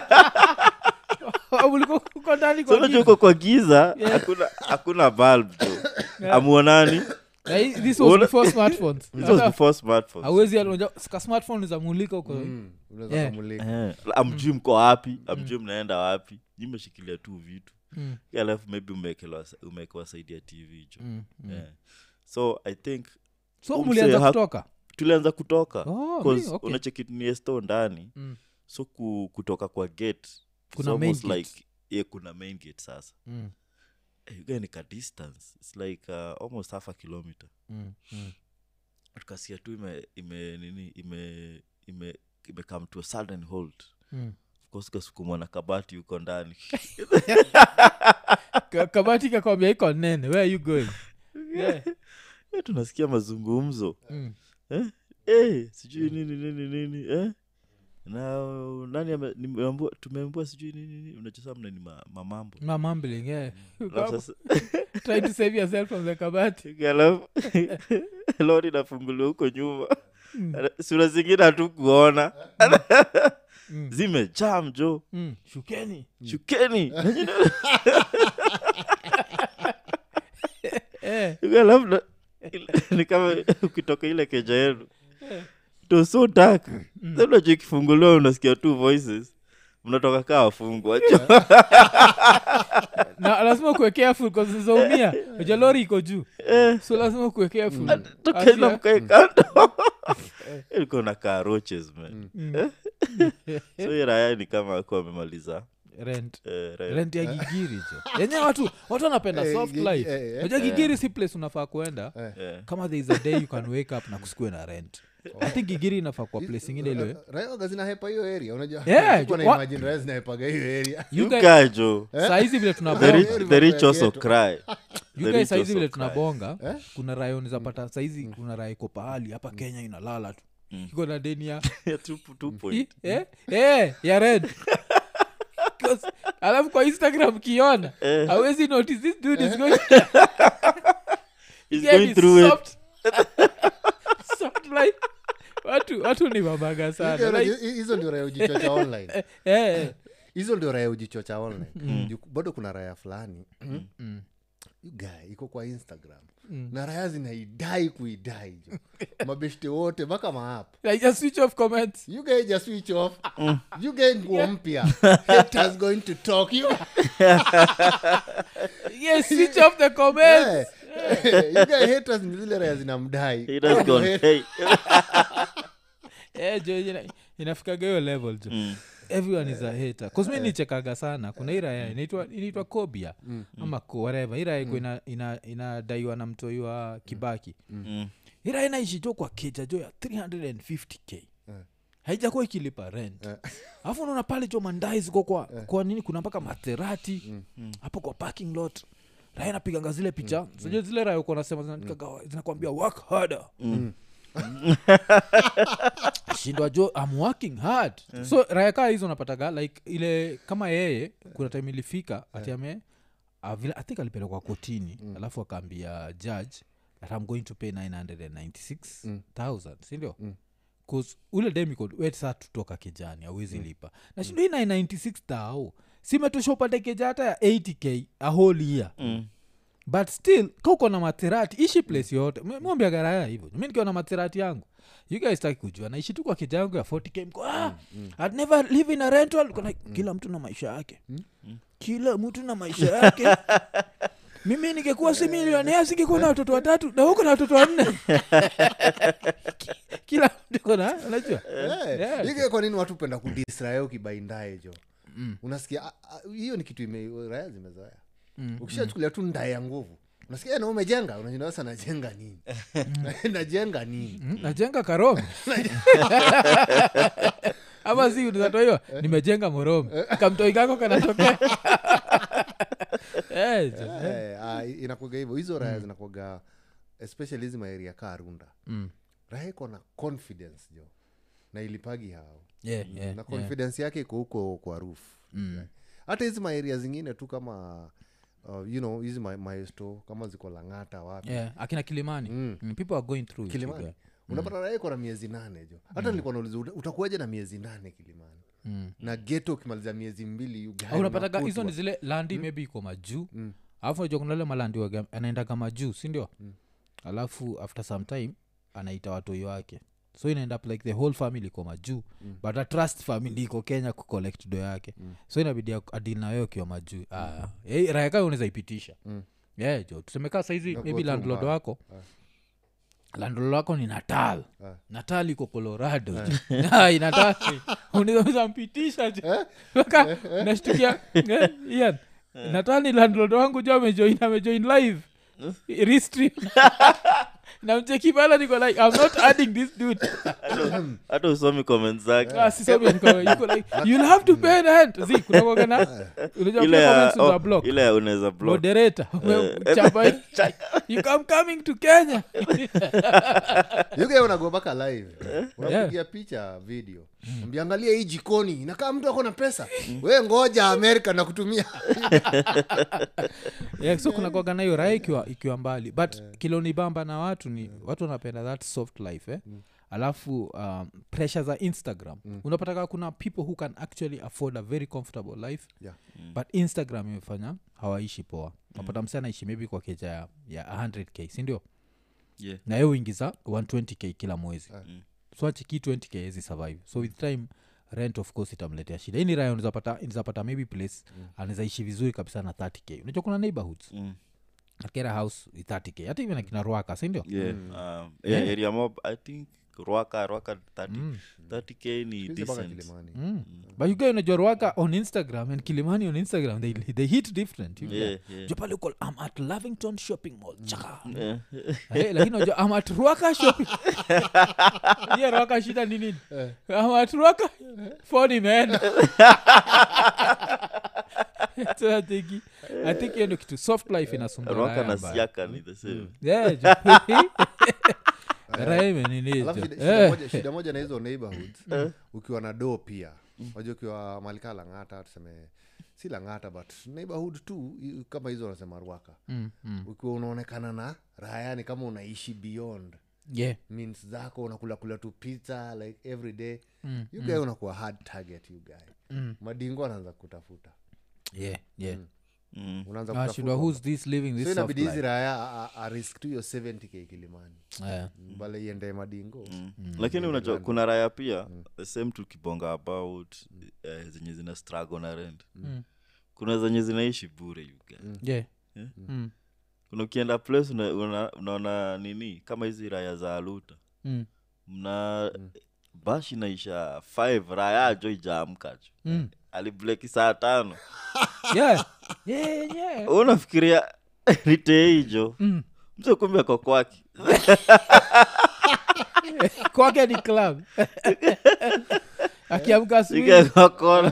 Oh, mlikuwa uko ndani so kwa unajua giza. uko kwa giza hakuna hakuna bulb jo amuonani Na hii- this was Una- before smartphones this was before smartphones awezi ka smartphone za mulika huko Mm, unaweza Yeah. kumulika. Eh, amjui mko wapi amjui mnaenda wapi nyimeshikilia tu vitu Mm, alafu maybe umeekelewa umeekewa saidi ya tv jo mm, mm. Eh. so i think so Umse mulianza ha- kutoka tulianza kutoka Oh, cause mi- okay. unachekitnie sto ndani Mm, so ku, kutoka kwa gate it's Kuna main almost gate. like yeah, kuna main gate sasa mm, Eh, you get ni ka distance its like uh, almost half a kilometer mm, mm. tukasia tu ime, ime nini ime ime ime come to a sudden hold Mm. of course kasukumwa na kabati huko ndani Ka- kabati kakwambia iko nene where are you going yeah. Eh, tunasikia mazungumzo mm. eh? Eh, sijui nini nini nini eh? na nani ame- nimeambiwa- tumeambiwa sijui nini nini unachosema mna ni ma- mamambo Ma mumbling, yeah. Alafu sasa Trying to save yourself from the kabati alafu lori nafunguliwa huko nyuma sura zingine hatu kuona zimejaa mjo mm. shukeni shukeni eh. alafu na- ni kama ukitoka ile keja yenu to so dark unajua ikifunguliwa unasikia tu voices mnatoka kaa wafungwa na lazima kuwe careful kazizaumia uja lori iko juu so lazima kuwe careful tokaenda Asia- mkae kando ilikuwa na kaa roaches man Eh? so hii raya ni kama akuwa amemaliza rent eh, raya. rent ya gigiri jo yenyewe watu watu wanapenda Eh, soft gi- life eh, eh. unajua gigiri si place unafaa kuenda Eh. kama there is a day you can wake up na kusikue na rent i think gigiri inafaa kwa place ingine ile raioga zinahepa hiyo area unajua Yeah, Sikuwa na wa- imagine raya zinahepaga hiyo area You You guys- guys, jo saizi vile the tunabonga rich, Very the rich mambo ya also ghetto. cry You The guys rich saizi also vile cry. tunabonga Eh? kuna raya unizapata saizi kuna raya iko pahali hapa kenya inalala tu iko na deni ya Two- two point. eh? eh, ya red 'Cause- alafu kwa instagram kiona awezi notice this dude is going He's Yeah, going he's through it soft. Soft life. watu watu ni mabaga sana like, Hi- hizo ndio raya ujichocha online eh, eh. hizo ndio raya ujichocha online Ju- bado kuna raya fulani You guy iko kwa instagram na raya zinaidai kuidai jo mabeshte wote mpaka maap like just switch off comments you guy just switch off you guy nguo mpya haters going to talk you yes switch off the comments Eh, you guy haters ni zile raya zinamdai He does gone, hey. eh, jo ina, inafikaga hiyo level jo everyone is a hater cause mi nichekaga sana kuna hii raya inaitwa inaitwa kobia ama ko whatever hii raya iko ina, ina, inadaiwa na mtoi wa kibaki Mm. hii raya inaishi jo kwa keja jo ya 350k haijakuwa ikilipa rent alafu unaona pale jo mandai ziko kwa, kwa nini kuna mpaka matherati hapo kwa parking lot raya napiganga zile picha mm. sijua zile raya uko nasema zinaandikaga zinakwambia work harder shindwa jo am working hard so raya kaa hizo napataga like ile kama yeye kuna time ilifika ati ame uh, vile i think alipelekwa kotini alafu akaambia judge that i'm going to pay 996000 sindio bcause ule demiko we saa tutoka kijani awezi lipa na shindo hii 996 tao simetosha upate keja hata ya 80k a whole year Mm. but still kauko na materati ishi place yote mwambia garaya hivyo mi nikiwa na materati yangu you guys taki kujua naishi tu kwa kija yangu ya 40k mko ah, I'd never live in a rental Uko like, kila mtu na maisha yake kila mtu na maisha yake mimi ningekuwa si milionea singekuwa na watoto watatu na huko na watoto wanne kila mtu kona unajua Yeah. ige kwa nini watu penda kudisraya ukibaindae jo unasikia ah, ah, hiyo ni kitu ime- raya zimezoea ukishachukulia tu ndae ya nguvu unasikia "Eh, na umejenga unajua sasa najenga nini najenga nini Mm, najenga karomi ama si unatoiwa nimejenga moromi kamtoi kako kanatokea Eh, jo. Eh, ah, inakuaga hivyo hizo raya zinakuaga especially hizi maeria kaa runda Mm. raya iko na confidence jo na ilipagi hao Yeah, yeah, na yeah. confidence yake iko huko kwa roof hata hizi maeria zingine tu kama uh, you know hizi ma- maesto kama ziko langata wapi Yeah, akina kilimani Mm. Mm, people are going through it, kilimani you guy. unapata raha iko na miezi nane jo hata nilikuwa nauliza "Uta- utakuwaje na miezi nane kilimani Mm. na geto ukimaliza miezi mbili you guy Au unapataga unakutwa. hizo ni zile landi maybe iko majuu alafu najua kuna ule malandi waga- anaendaga majuu sindio alafu after some time anaita watoi wake so inaenda up like the whole family iko majuu but a trust family iko kenya kucollect do yake so inabidi ak- adil na wewe ukiwa majuu ah, hey, rayaka unaweza ipitisha yeah, jo tusemekaa saizi Inakuwa maybe tu landlord mbaya. wako landlord wako ni natal Ah. natal iko colorado Ai, natal unaweza mpitisha jo mpaka nashtukia eh, Ian, natal ni landlord wangu jo amejoin amejoin live restream namcheki pala niko like i'm not adding this dude hata usomi comment zake Ah, sisomi niko yuko like you'll have to pay rent zi kuna kuwaga na unajua ile pia ya comments za oh, block ile ya unaweza block moderator chapa you come coming to kenya you guy unago mpaka live unapigia picha video mbiangalia hii jikoni inakaa mtu ako na pesa we ngoja amerika na kutumia yeah, so kuna kwaga nayo raha ikiwa, ikiwa mbali but kilonibamba na watu ni watu wanapenda that soft life eh? alafu um, pressure za instagram mm. unapataka kuna people who can actually afford a very comfortable life Yeah. but instagram imefanya hawaishi poa napata msi anaishi maybe kwa keja ya, ya 100k sindio yeah. na ye uingiza 120k kila mwezi Mm. so achiki 20k ezi survive so with time rent of course itamletea shida hii ni raya nizapata maybe place mm. anawezaishi vizuri kabisa na 30k unajua kuna neighborhoods Mm. akera house ni 30k hata even akina rwaka sindio yeah. Um, yeah, area mob i think rwaka rwaka 30 30k ni Hizi mpaka decent Kilimani. mm. but you guys unajua rwaka on instagram and kilimani on instagram they, they hit different you yeah, guys. yeah. Jo pale uko i'm at lavington shopping mall chaka Yeah. Eh, lakini unajua i'm at rwaka shopping hiyo rwaka shida ni nini i'm at rwaka phone imeenda so I think I think hiyo ndio kitu soft life inasumbua rwaka raya na mbaya. siaka ni the same Yeah, jo. Raya imenini Alafu jo. shida- shida Eh. moja- shida moja na hizo neighborhoods ukiwa na doo pia wajua ukiwa malika langata tuseme si langata but neighborhood tu i- kama hizo wanasema rwaka Mm, mm. ukiwa unaonekana na rahayani kama unaishi beyond Yeah. means zako unakula kula tu pizza like every day Mm, you guy unakuwa hard target you guy Mm. madingo anaanza kutafuta Yeah, yeah. mm. unaanza Ah, shindwa kutafuta who's this living so this soft inabidi hizi life? raya a- a- arisk tu hiyo 70k kilimani Yeah. bale iende madingo Mm. lakini unajua kuna raya pia the same tukibonga about eh, zenye zina struggle na rent Mm. kuna zenye zinaishi bure you guys. Yeah. Yeah. Mm. kuna ukienda place una- una- unaona nini kama hizi raya za aluta Mm. mna bash inaisha 5 raya jo ijaamka jo Mm. alibleki saa tano Yeah. Yeah, yeah. unafikiria ritee hijo Mm. mse kumbe ako kwake kwake ni club akiamka asubuhi ikakakona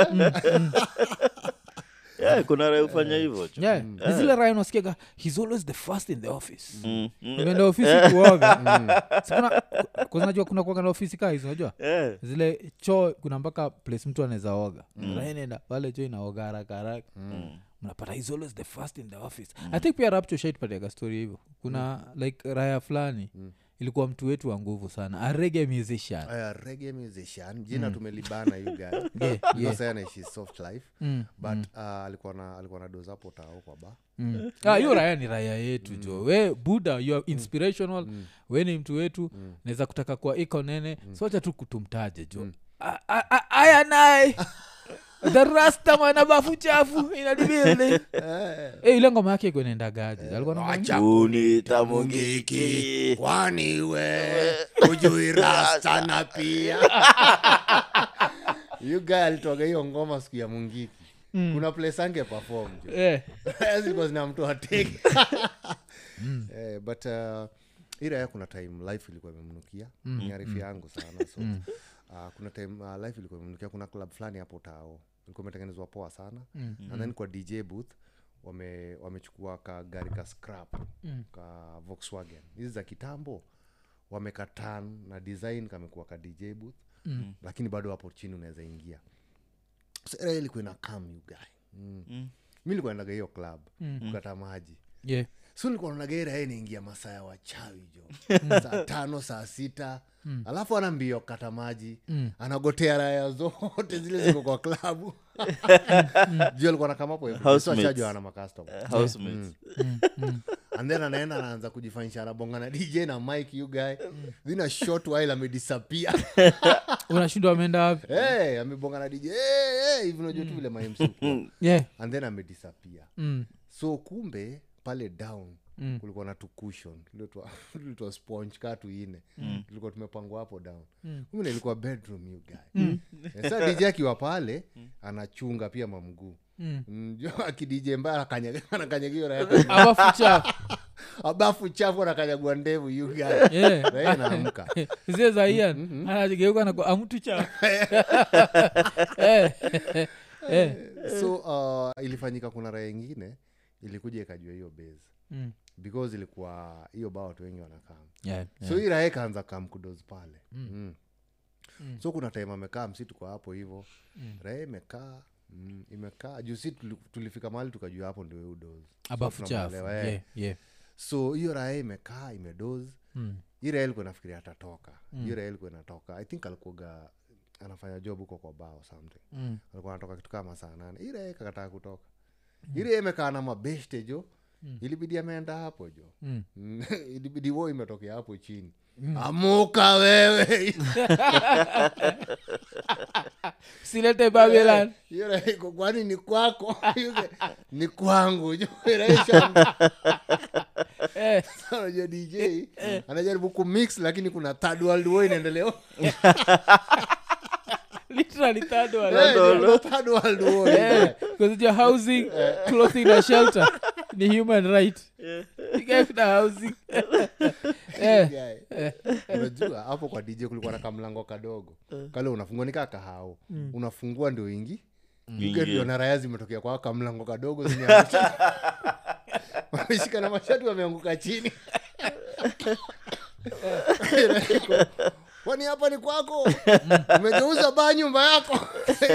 yeah, kuna raya ufanya hivyo jo yeah. Ni zile raya unasikiaga he's always the first in the office Mm, mm, umeenda ofisi kuoga Si kuna- ku- unajua kuna kuoga na ofisi kaa hizi unajua eh, zile choo kuna mpaka place mtu anaweza oga Raya inaenda pale choo inaoga haraka haraka mm, mnapata he's always the first in the office i think pia rapcho shaitpatiaga story hivyo kuna like raya fulani ilikuwa mtu wetu wa nguvu sana arege musician aya rege musician jina tumelibana you guy Yeah, Because yeah. yeye anaishi soft life Mm, but uh, alikuwa na alikuwa na dozapo tao kwa ba mm. Ah, hiyo raya ni raya yetu jo we buda you are inspirational we ni mtu wetu naweza kutaka kuwa iko nene socha tu kutumtaje jo A- a- a- aya naye the rasta mwana bafu chafu inadibili Eh, ile ngoma yake ikwenendagaje alikuwa na ngoma- unita mungiki kwani we ujui rasta na pia you guy alitoga hiyo ngoma siku ya mungiki kuna place ange perform jo Eh, zilikuwa zina mtu ateke eh, but uh, iraya kuna time life ilikuwa imemnukia ni arifu yangu sana so uh, kuna time uh, life ilikuwa imemnukia kuna club fulani hapo tao ilikuwa imetengenezwa poa sana and then kwa dj booth wame wamechukua ka gari ka scrap ka volkswagen hizi za kitambo wamekatan na design kamekuwa ka dj booth mm. lakini bado hapo chini unaweza ingia so area ilikuwa ina kam you guy mm. mm. mi nilikuwa naendaga hiyo club mm. kukata maji yeah. so nilikuwa naonaga area inaingia masaa ya wachawi jo saa tano saa sita mm. alafu ana mbio kata maji mm. anagotea raya zote zile ziko kwa klabu juu alikuwa nakamapo Housemates. achajwa ana makastoma housemates and then anaenda anaanza kujifanyisha anabonga na dj na mike you guy then a short while amedisappear unashindwa ameenda wapi hey, amebonga na dj hey, hey, hivi unajua tu vile mamc yeah. and then amedisappear mm. so kumbe pale down mm. kulikuwa na tukushon tulitwa sponge kaa tuine mm. tulikuwa tumepangwa hapo down mm. kumbe ilikuwa bedroom you guy mm. sa dj akiwa pale anachunga pia mamguu Mm. akidj mbaya anakanyagiwa abafu chafu abafu chafu anakanyagua ndevu you guy yeah. Raia anaamka zile za ian anageuka na amtu chafu Eh, eh, so uh, ilifanyika kuna raya ingine ilikuja ikajua hiyo base mm. because ilikuwa hiyo baa watu wengi wanakaa Yeah, so hii raha ikaanza kamkudos pale mm. so kuna time amekaa msi tuko hapo hivo raha imekaa mm, imekaa juu si tuli- tulifika mahali tukajua hapo ndio udozi abafu chafu tunamwelewa, eh. yeah, yeah. so hiyo raha imekaa imedoz Mm. hii raha ilikuwa nafikiria atatoka hiyo raha ilikuwa inatoka i think alikuaga anafanya job huko kwa bao something Mm. alikuwa anatoka kitu kama saa nane hii raha ikakataa kutoka hii raha imekaa na mabeshte jo ilibidi ameenda hapo jo Mm. Mm, ilibidi wo imetokea hapo chini amuka wewe silete babylon hiyo raha iko kwani ni kwako Yuke, ni kwangu jo rahisha Eh, unajua dj anajaribu kumix lakini kuna third world war inaendelea literally third one. Eh, kuna third world war Eh, because your housing clothing na shelter ni human right You guys na housing Eh, Guy. unajua hapo kwa dj kulikuwa na kamlango kadogo kale unafungua nikaa kahao unafungua ndio ingi Ingie. ndio na raya zimetokea kwa kamlango kadogo zimeangusha wameshika na mashati wameanguka chini kwani hapa ni kwako umegeuza baa nyumba yako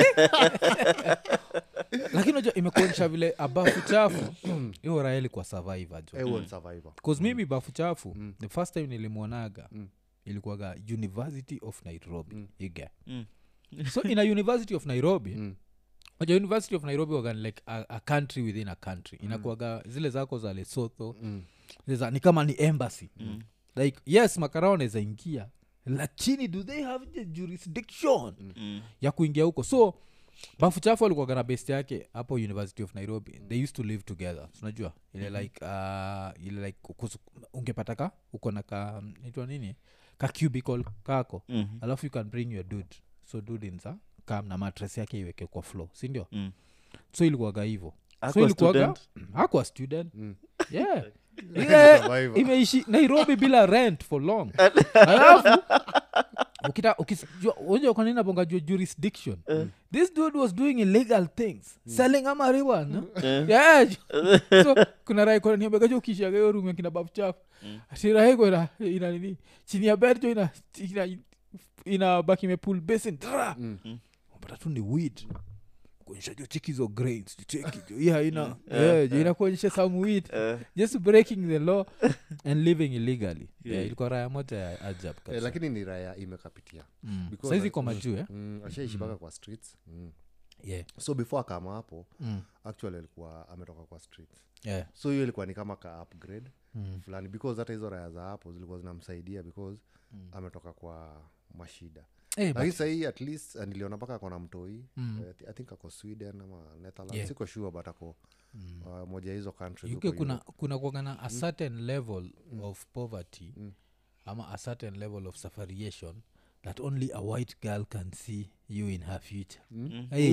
lakini unajua imekuonyesha vile abafu chafu hiyo raha ilikuwa survivor jo Eh, huo ni survivor bcause mimi bafu chafu the first time nilimwonaga ilikuwaga university of nairobi iga Mm. so in a university of nairobi Mm. Unajua university of nairobi waga ni like a, a country within a country inakuaga zile zako za lesotho Mm. zile za- ni kama ni embassy like yes makarao anaweza ingia lakini do they have the jurisdiction Mm. ya kuingia huko so bafu chafu alikuwaga na best yake hapo university of nairobi they used to live together unajua ile like uh, ile like kus- ungepata ka uko na ka naitwa nini ka cubicle kako Mhm. alafu you can bring your dude so dude inza kam na matres yake iweke kwa floor sindio Mm. so ilikuwaga hivo so Hakuwa ilikuwaga student? akwa student Mm. yeah Survivor. yeah, imeishi nairobi bila rent for long alafu ukita ukijua unajua kwa nini nabonga jua jurisdiction this dude was doing illegal things selling ama marijuana yeah so kuna raikoniambegaju ukishaga hiyo room ya kina babu chafu atiraiko ina ina nini chini ya bed jo ina ina ina baki imepul basin tra Mm. unapata tu ni weed kuonyesha jo cheki hizo grains jo cheki jo hii haina yeah, jo inakuonyesha some weed Eh, just breaking the law and living illegally yeah. Yeah. ilikuwa raya moja ya ajab Eh, kabisa. lakini ni raya imekapitia Mm. because saizi I- kwa majuu eh? mm, ashaishi mpaka kwa streets mm. yeah. so before akama hapo Mm. actually alikuwa ametoka kwa streets Yeah. so hiyo ilikuwa ni kama ka upgrade Mm. fulani because hata hizo raya za hapo zilikuwa zinamsaidia because ametoka kwa mashida Eh, lakini but- sahii at least uh, niliona mpaka akona mtoi Mm. Eh, i think ako sweden ama netherlands Yeah. siko sure but ako uh, moja ya hizo countries uk huko kuna Europe. kuna kuagana a certain level of poverty ama a certain level of sufferation that only a white girl can see you in her future Hey,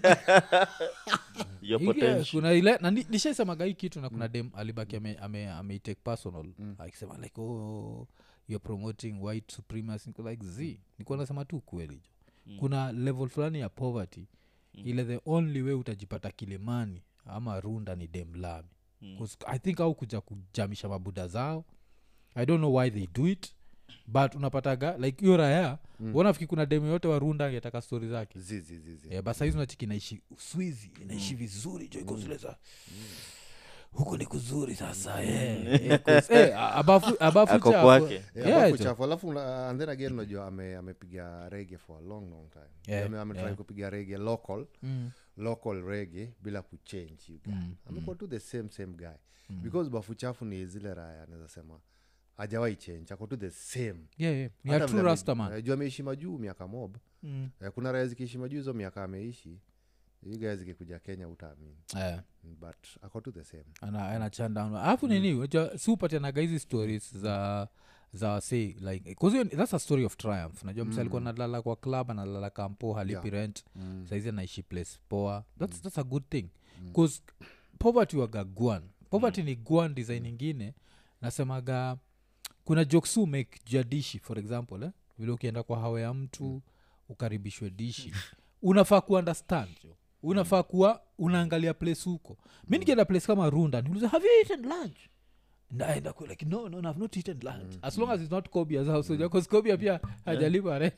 your Ike, potential. kuna ile na ni- nishaisemaga hii kitu na kuna dem alibaki ame, ame, ameitake personal akisema like oh you're promoting white supremacy Niko like z nikuwa nasema tu kweli jo kuna level fulani ya poverty ile the only way utajipata kilimani ama runda ni dem lami mm. i think au kuja kujamisha mabuda zao i don't know why they do it but unapataga like hiyo raya mm. wanafiki kuna dem yote wa runda angetaka stori zake Zi, zi, zi, zi. yeah, basa hizi nachiki inaishi uswizi inaishi vizuri jo iko zile za huku ni kuzuri sasa eh, eh, 'cause, eh, abafu abafu Ako chafu. kwake. Yeah, Yeah, alafu jo. chafu alafu una- and then again unajua ame- amepiga rege for a long long time Yeah, Ame- ametry yeah. kupiga rege local Mm, local rege bila kuchange you guy. amekuwa tu the same same guy because bafu chafu ni zile raya naweza sema ajawai change ako tu the same yeah, yeah. ni Hata a true vile ame- rastaman eh, juu ameishi majuu miaka mob mm. Eh, kuna raya zikiishi majuu hizo miaka ameishi hii gaya zikikuja kenya utaamini eh. but ako tu the same ana anachandown alafu nini unajua si upatianaga hizi stories za za wase like 'cause hiyo ni- that's a story of triumph najua msa alikuwa nalala kwa club analala kampo halipi Yeah. rent saizi anaishi place poa that's, that's a good thing bcause poverty waga guan poverty ni guan design ingine nasemaga kuna joksu make juu ya dishi for example eh? vile ukienda kwa hawa ya mtu ukaribishwe dishi unafaa kuunderstand jo unafaa kuwa unaangalia place huko mi nikienda place kama runda niuliza have you eaten lunch naenda ku like no no no, i've not eaten lunch as long as it's not kobia's house because kobia pia hajalipa re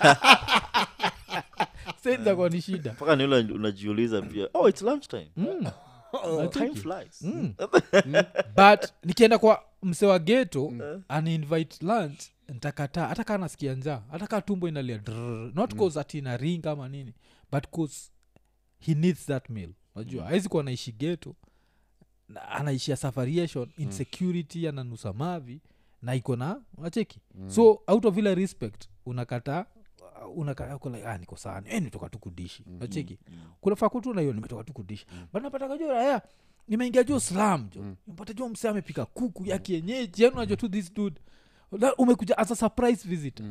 senzakuwa ni shida mpaka ni ule unajiuliza pia oh it's lunch time time flies but nikienda kwa mse wa geto aniinvite lunch ntakataa hata kaa nasikia njaa hata kaa tumbo inalia drrrr. not cause ati na ring ama nini but cause he needs that meal najua awezi kuwa anaishi geto na anaishia safariation insecurity ananusa mavi na iko na wacheki so out of ile respect unakataa unakataa uko like, ah, niko sana eh, nimetoka tu kudishi nacheki kunafaa kutu na hiyo nimetoka tu kudishi but napata jo raya nimeingia jo slam jo mpata jo mse amepika kuku ya kienyeji yani unajua tu this dude Na umekuja as a surprise visit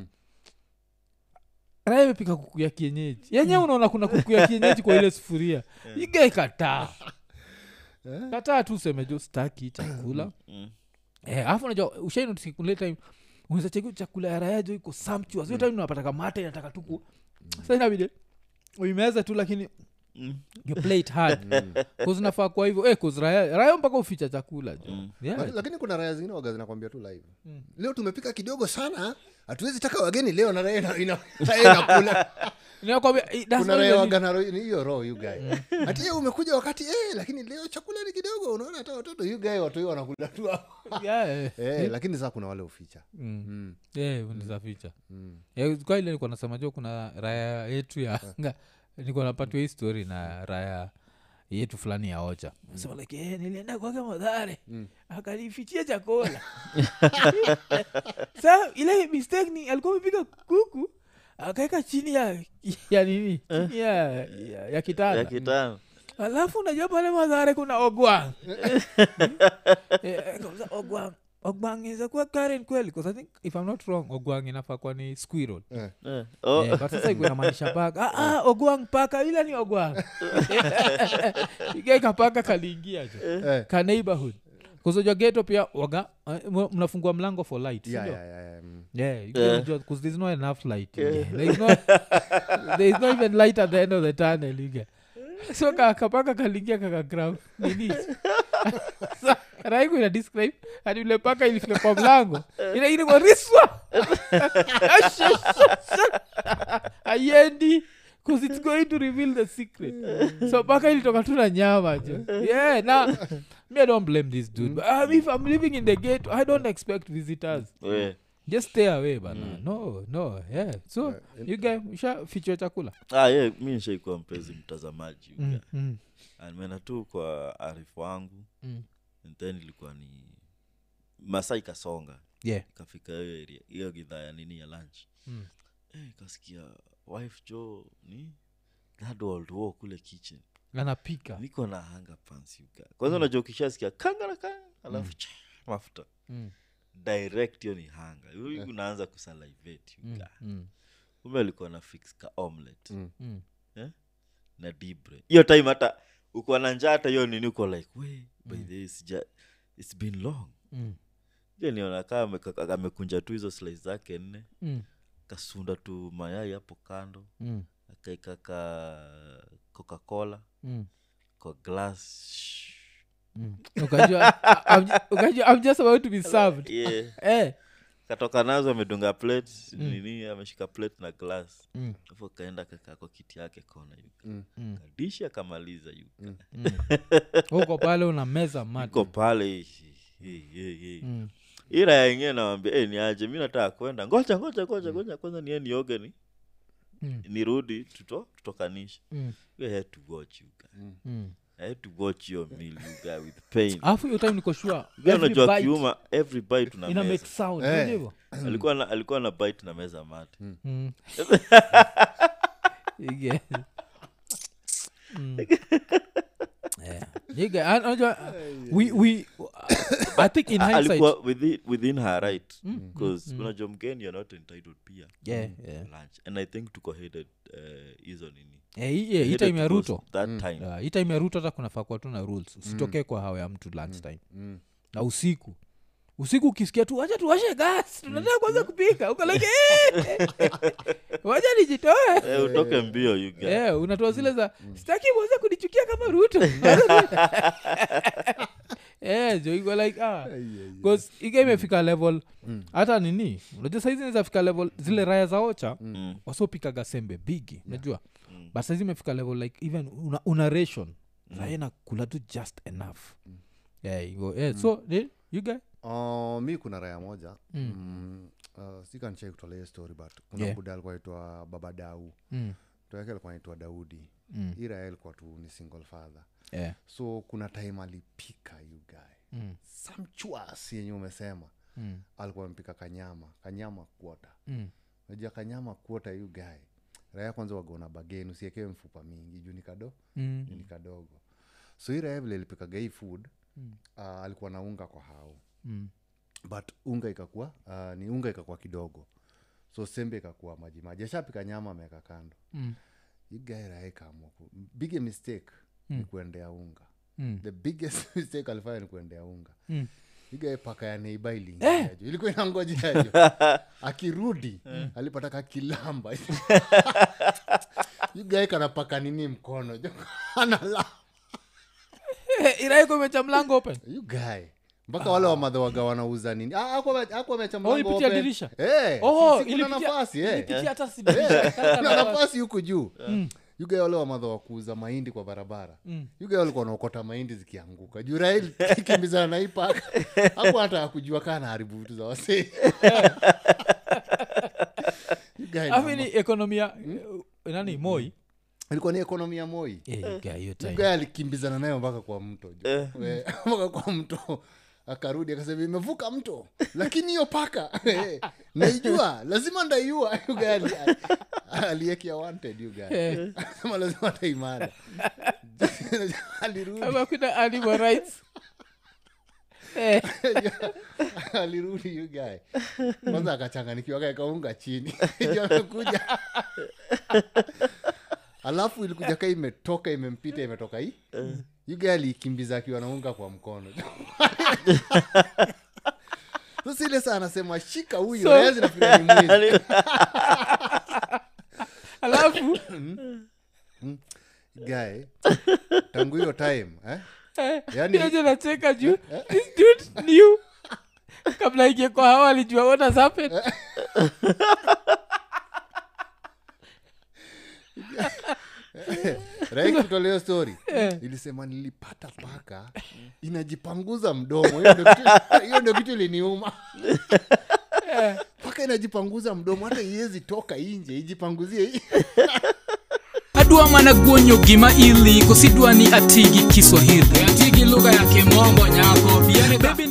raya imepika kuku ya kienyeji yenye unaona kuna kuku ya kienyeji kwa ile sufuria igai kataa kataa tu useme jo staki chakula Eh, alafu najua ushainotisikule time unaweza cheki chakula ya raya jo iko sumptuous hiyo time unapataka mate inataka tuku sa inabidi uimeza tu lakini you play it hard Cause nafaa kwa hivyo eh, cause raya raya mpaka uficha chakula jo yeah. Laki- lakini kuna raya zingine waga zinakwambia tu live leo tumepika kidogo sana hatuwezi taka wageni leo na raya ina- ina- raya inakula Ninakwambia, eh, that's kuna not raya even- waga na ro- ni hiyo roho you guy hati ye umekuja wakati eh, lakini leo chakula ni kidogo unaona hata watoto you guy watu hiyo wanakula tu Yeah, eh. eh, lakini saa kuna wale uficha Mm. mm. Eh, unaweza ficha Mm. Eh, kwa ile nilikuwa nasema jo kuna raya yetu ya anga nilikuwa napatiwa hii story na raya yetu fulani ya ocha sema like eh, nilienda kwake madhare akanifichia chakula sa ile mistake ni alikuwa amepiga kuku akaweka chini ya ya nini chini ya, ya, ya kitanda ya kitano alafu unajua pale madhare kuna ogwang Eh, kauliza, ogwang ogwang inaweza kuwa karen kweli 'Cause i think if i'm not wrong ogwang inafaa kuwa ni squirrel eh. Eh, oh, Eh, but sasa iko inamaanisha paka ah, ah, ogwang paka ila ni ogwang igaika paka kaliingia jo Eh. ka neighborhood kuzojwa geto pia waga eh, mwa- mnafungua mlango for light Yeah, sindio? yeah, yeah, yeah, mm. Yeah, you can enjoy- 'cause there's not enough light you get. There is no, there is not even light at the end of the tunnel you get. so ka- kapaka kalingia kakagrau nini Sa- raiku ina describe hadi ule paka ilifika kwa mlango ina ilikuwa riswa aiendi bcause it's going to reveal the secret so paka ilitoka tu na nyama jo yeah na me i don't blame this dude but, um, if i'm living in the gate i don't expect visitors we. just stay away bana no no yeah so you guy usha fichwa chakula ah, yeah, mi nishaikuwa mpenzi mtazamaji mm, mm. mm, nimena tu kwa arifu wangu mm. and then ilikuwa ni masaa ikasonga yeah ikafika hiyo area hiyo gidhaa ya nini ya lunch Mm. eh, ikasikia wife jo ni that old war kule kitchen anapika niko na hanga pants yuka kwanza unajua ukishasikia kanga na kanga alafu cha mafuta mm, direct hiyo ni hanga Yu- unaanza kusalivate mm, yuka mm, ume alikuwa na fix ka omelet Mm. mm. eh? na dibre hiyo time hata uko na njaa hata hiyo nini uko like we by the way, sija it's been long Mm, je niona kaa ameka- amekunja tu hizo slice zake nne mm, kasunda tu mayai hapo kando mm, akaika ka coca-cola mm, kwa glass mm. ukajua I'm ju- ukajua i'm just about to be served yeah. eh katoka nazo amedunga plate nini ameshika plate na glass mm, afu akaenda kakaa kwa kiti yake kona yuka Mm. mm, kadishi akamaliza yuka mm. uko pale una meza mate iko pale hii, hii, hii, hii. mm. ira ya ingine nawambia hey, niaje mi nataka kwenda ngoja ngoja ngoja ngoja kwanza nie nioge ni Mm. nirudi tuto tutokanisha Mm. we had to watch you guy. Mm. I had to watch your meal you guy with pain alafu hiyo time niko sure Guy every unajua bite kiuma every bite una ina make meza sound Eh. unajua hivyo? alikuwa na alikuwa na bite na meza mate Mm. Yeah. Mm. Yeah. Nigga, and unajua, we, we, I think in A- hindsight, alikuwa within, within her right because unajua mgeni you're not entitled pia yeah, yeah. lunch and i think tuko headed uh, hizo nini Eh, hii- yeah, hii Headed time ya to those- ruto that time Yeah, hii time ya ruto hata kunafaa kuwa tu na rules usitokee kwa hawa ya mtu lunch time Mm. na usiku usiku ukisikia tu wacha tuwashe gas tunataka kwanza kupika uko like "Eh, wacha nijitoe Eh, utoke mbio you guy. yeah, unatoa zile za sitaki mweze kunichukia kama ruto Eh, jo iko like ah bcause iga imefika level hata nini unajua saizi inaweza fika level zile raya za ocha Mm. wasopikaga sembe bigi unajua but saizi imefika level like even una, una ration zaena kula tu just enough yeah, iko- yeah, so eh, you guy Uh, mi kuna raya moja Mm. mm. uh, sikanchai kutolea hiyo story but kuna Yeah. buda alikuwa aitwa baba dau mm. mtu yake alikuwa naitwa daudi Mm. hii raya ilikuwa tu ni single father Yeah. so kuna time alipika you guy Mm. samchuas yenye umesema Mm. alikuwa amepika kanyama kanyama kuota Mm. najua kanyama kuota you guy raya kwanza wagona bageni usiekewe mfupa mingi juu ni kado Mm. ni kadogo so hii raya vile ilipikaga hii food Mm. uh, alikuwa na unga kwa hao Mm. but unga ikakuwa uh, ni unga ikakuwa kidogo so sembe ikakuwa maji maji ashapika nyama ameweka kando Mm. igaira ikaamua ku- big mistake ni kuendea unga Mm. the biggest mistake alifanya ni kuendea unga Mm. igae paka ya neiba iliingiajo ilikuwa inangojajo akirudi alipata kakilamba igae kanapaka nini mkono jo anala Eh, iraiko imecha mlango open you guy mpaka wale wamadhawaga wanauza nini Ah, hakuwa ame- hakuwa ameacha mlango ilipitia open. dirisha? Eh, Oh, si- si kuna ilipitia- nafasi eh. ilipitia hata si Eh, dirisha, kaka kuna na- nafasi huku juu yuga wale wamadha wa kuuza mahindi kwa barabara yuga walikuwa wanaokota mahindi zikianguka juu rail kimbizana na hii paka hapo hata akujua kaa naharibu vitu za wasee You guy Alafu namba- ni ekonomia eh, nani moi ilikuwa ni ekonomi ya moi Eh, you guy, hiyo time. yuga alikimbizana nayo mpaka kwa mto jo. We- mpaka kwa mto akarudi akasema imevuka mto lakini hiyo paka eh, naijua lazima ndaiua yuga ali- aliekea wanted yuga Eh, sema lazima taimada alirudi ama kuna animal rights Eh, alirudi you guy kwanza akachanganikiwa kaekaunga chini Ndio amekuja alafu ilikuja ka imetoka imempita imetoka hii yuga aliikimbiza akiwa naunga kwa mkono sasa ile saa anasema shika huyu So- so, zinafikiria ni mwizi alafu guy tangu hiyo time eh? eh, Yaani- Yaani nacheka juu this dude knew kabla ingie kwa hawa alijua what has happened rai kutolea story Eh. ilisema nilipata paka inajipanguza mdomo hiyo ndio kitu- hiyo ndio kitu iliniuma paka inajipanguza mdomo hata iwezi toka inje ijipanguzie hii adwa mana guonyo gima ili kosidwa ni atigi kiswahili atigi lugha ya kimombo nyako Baby,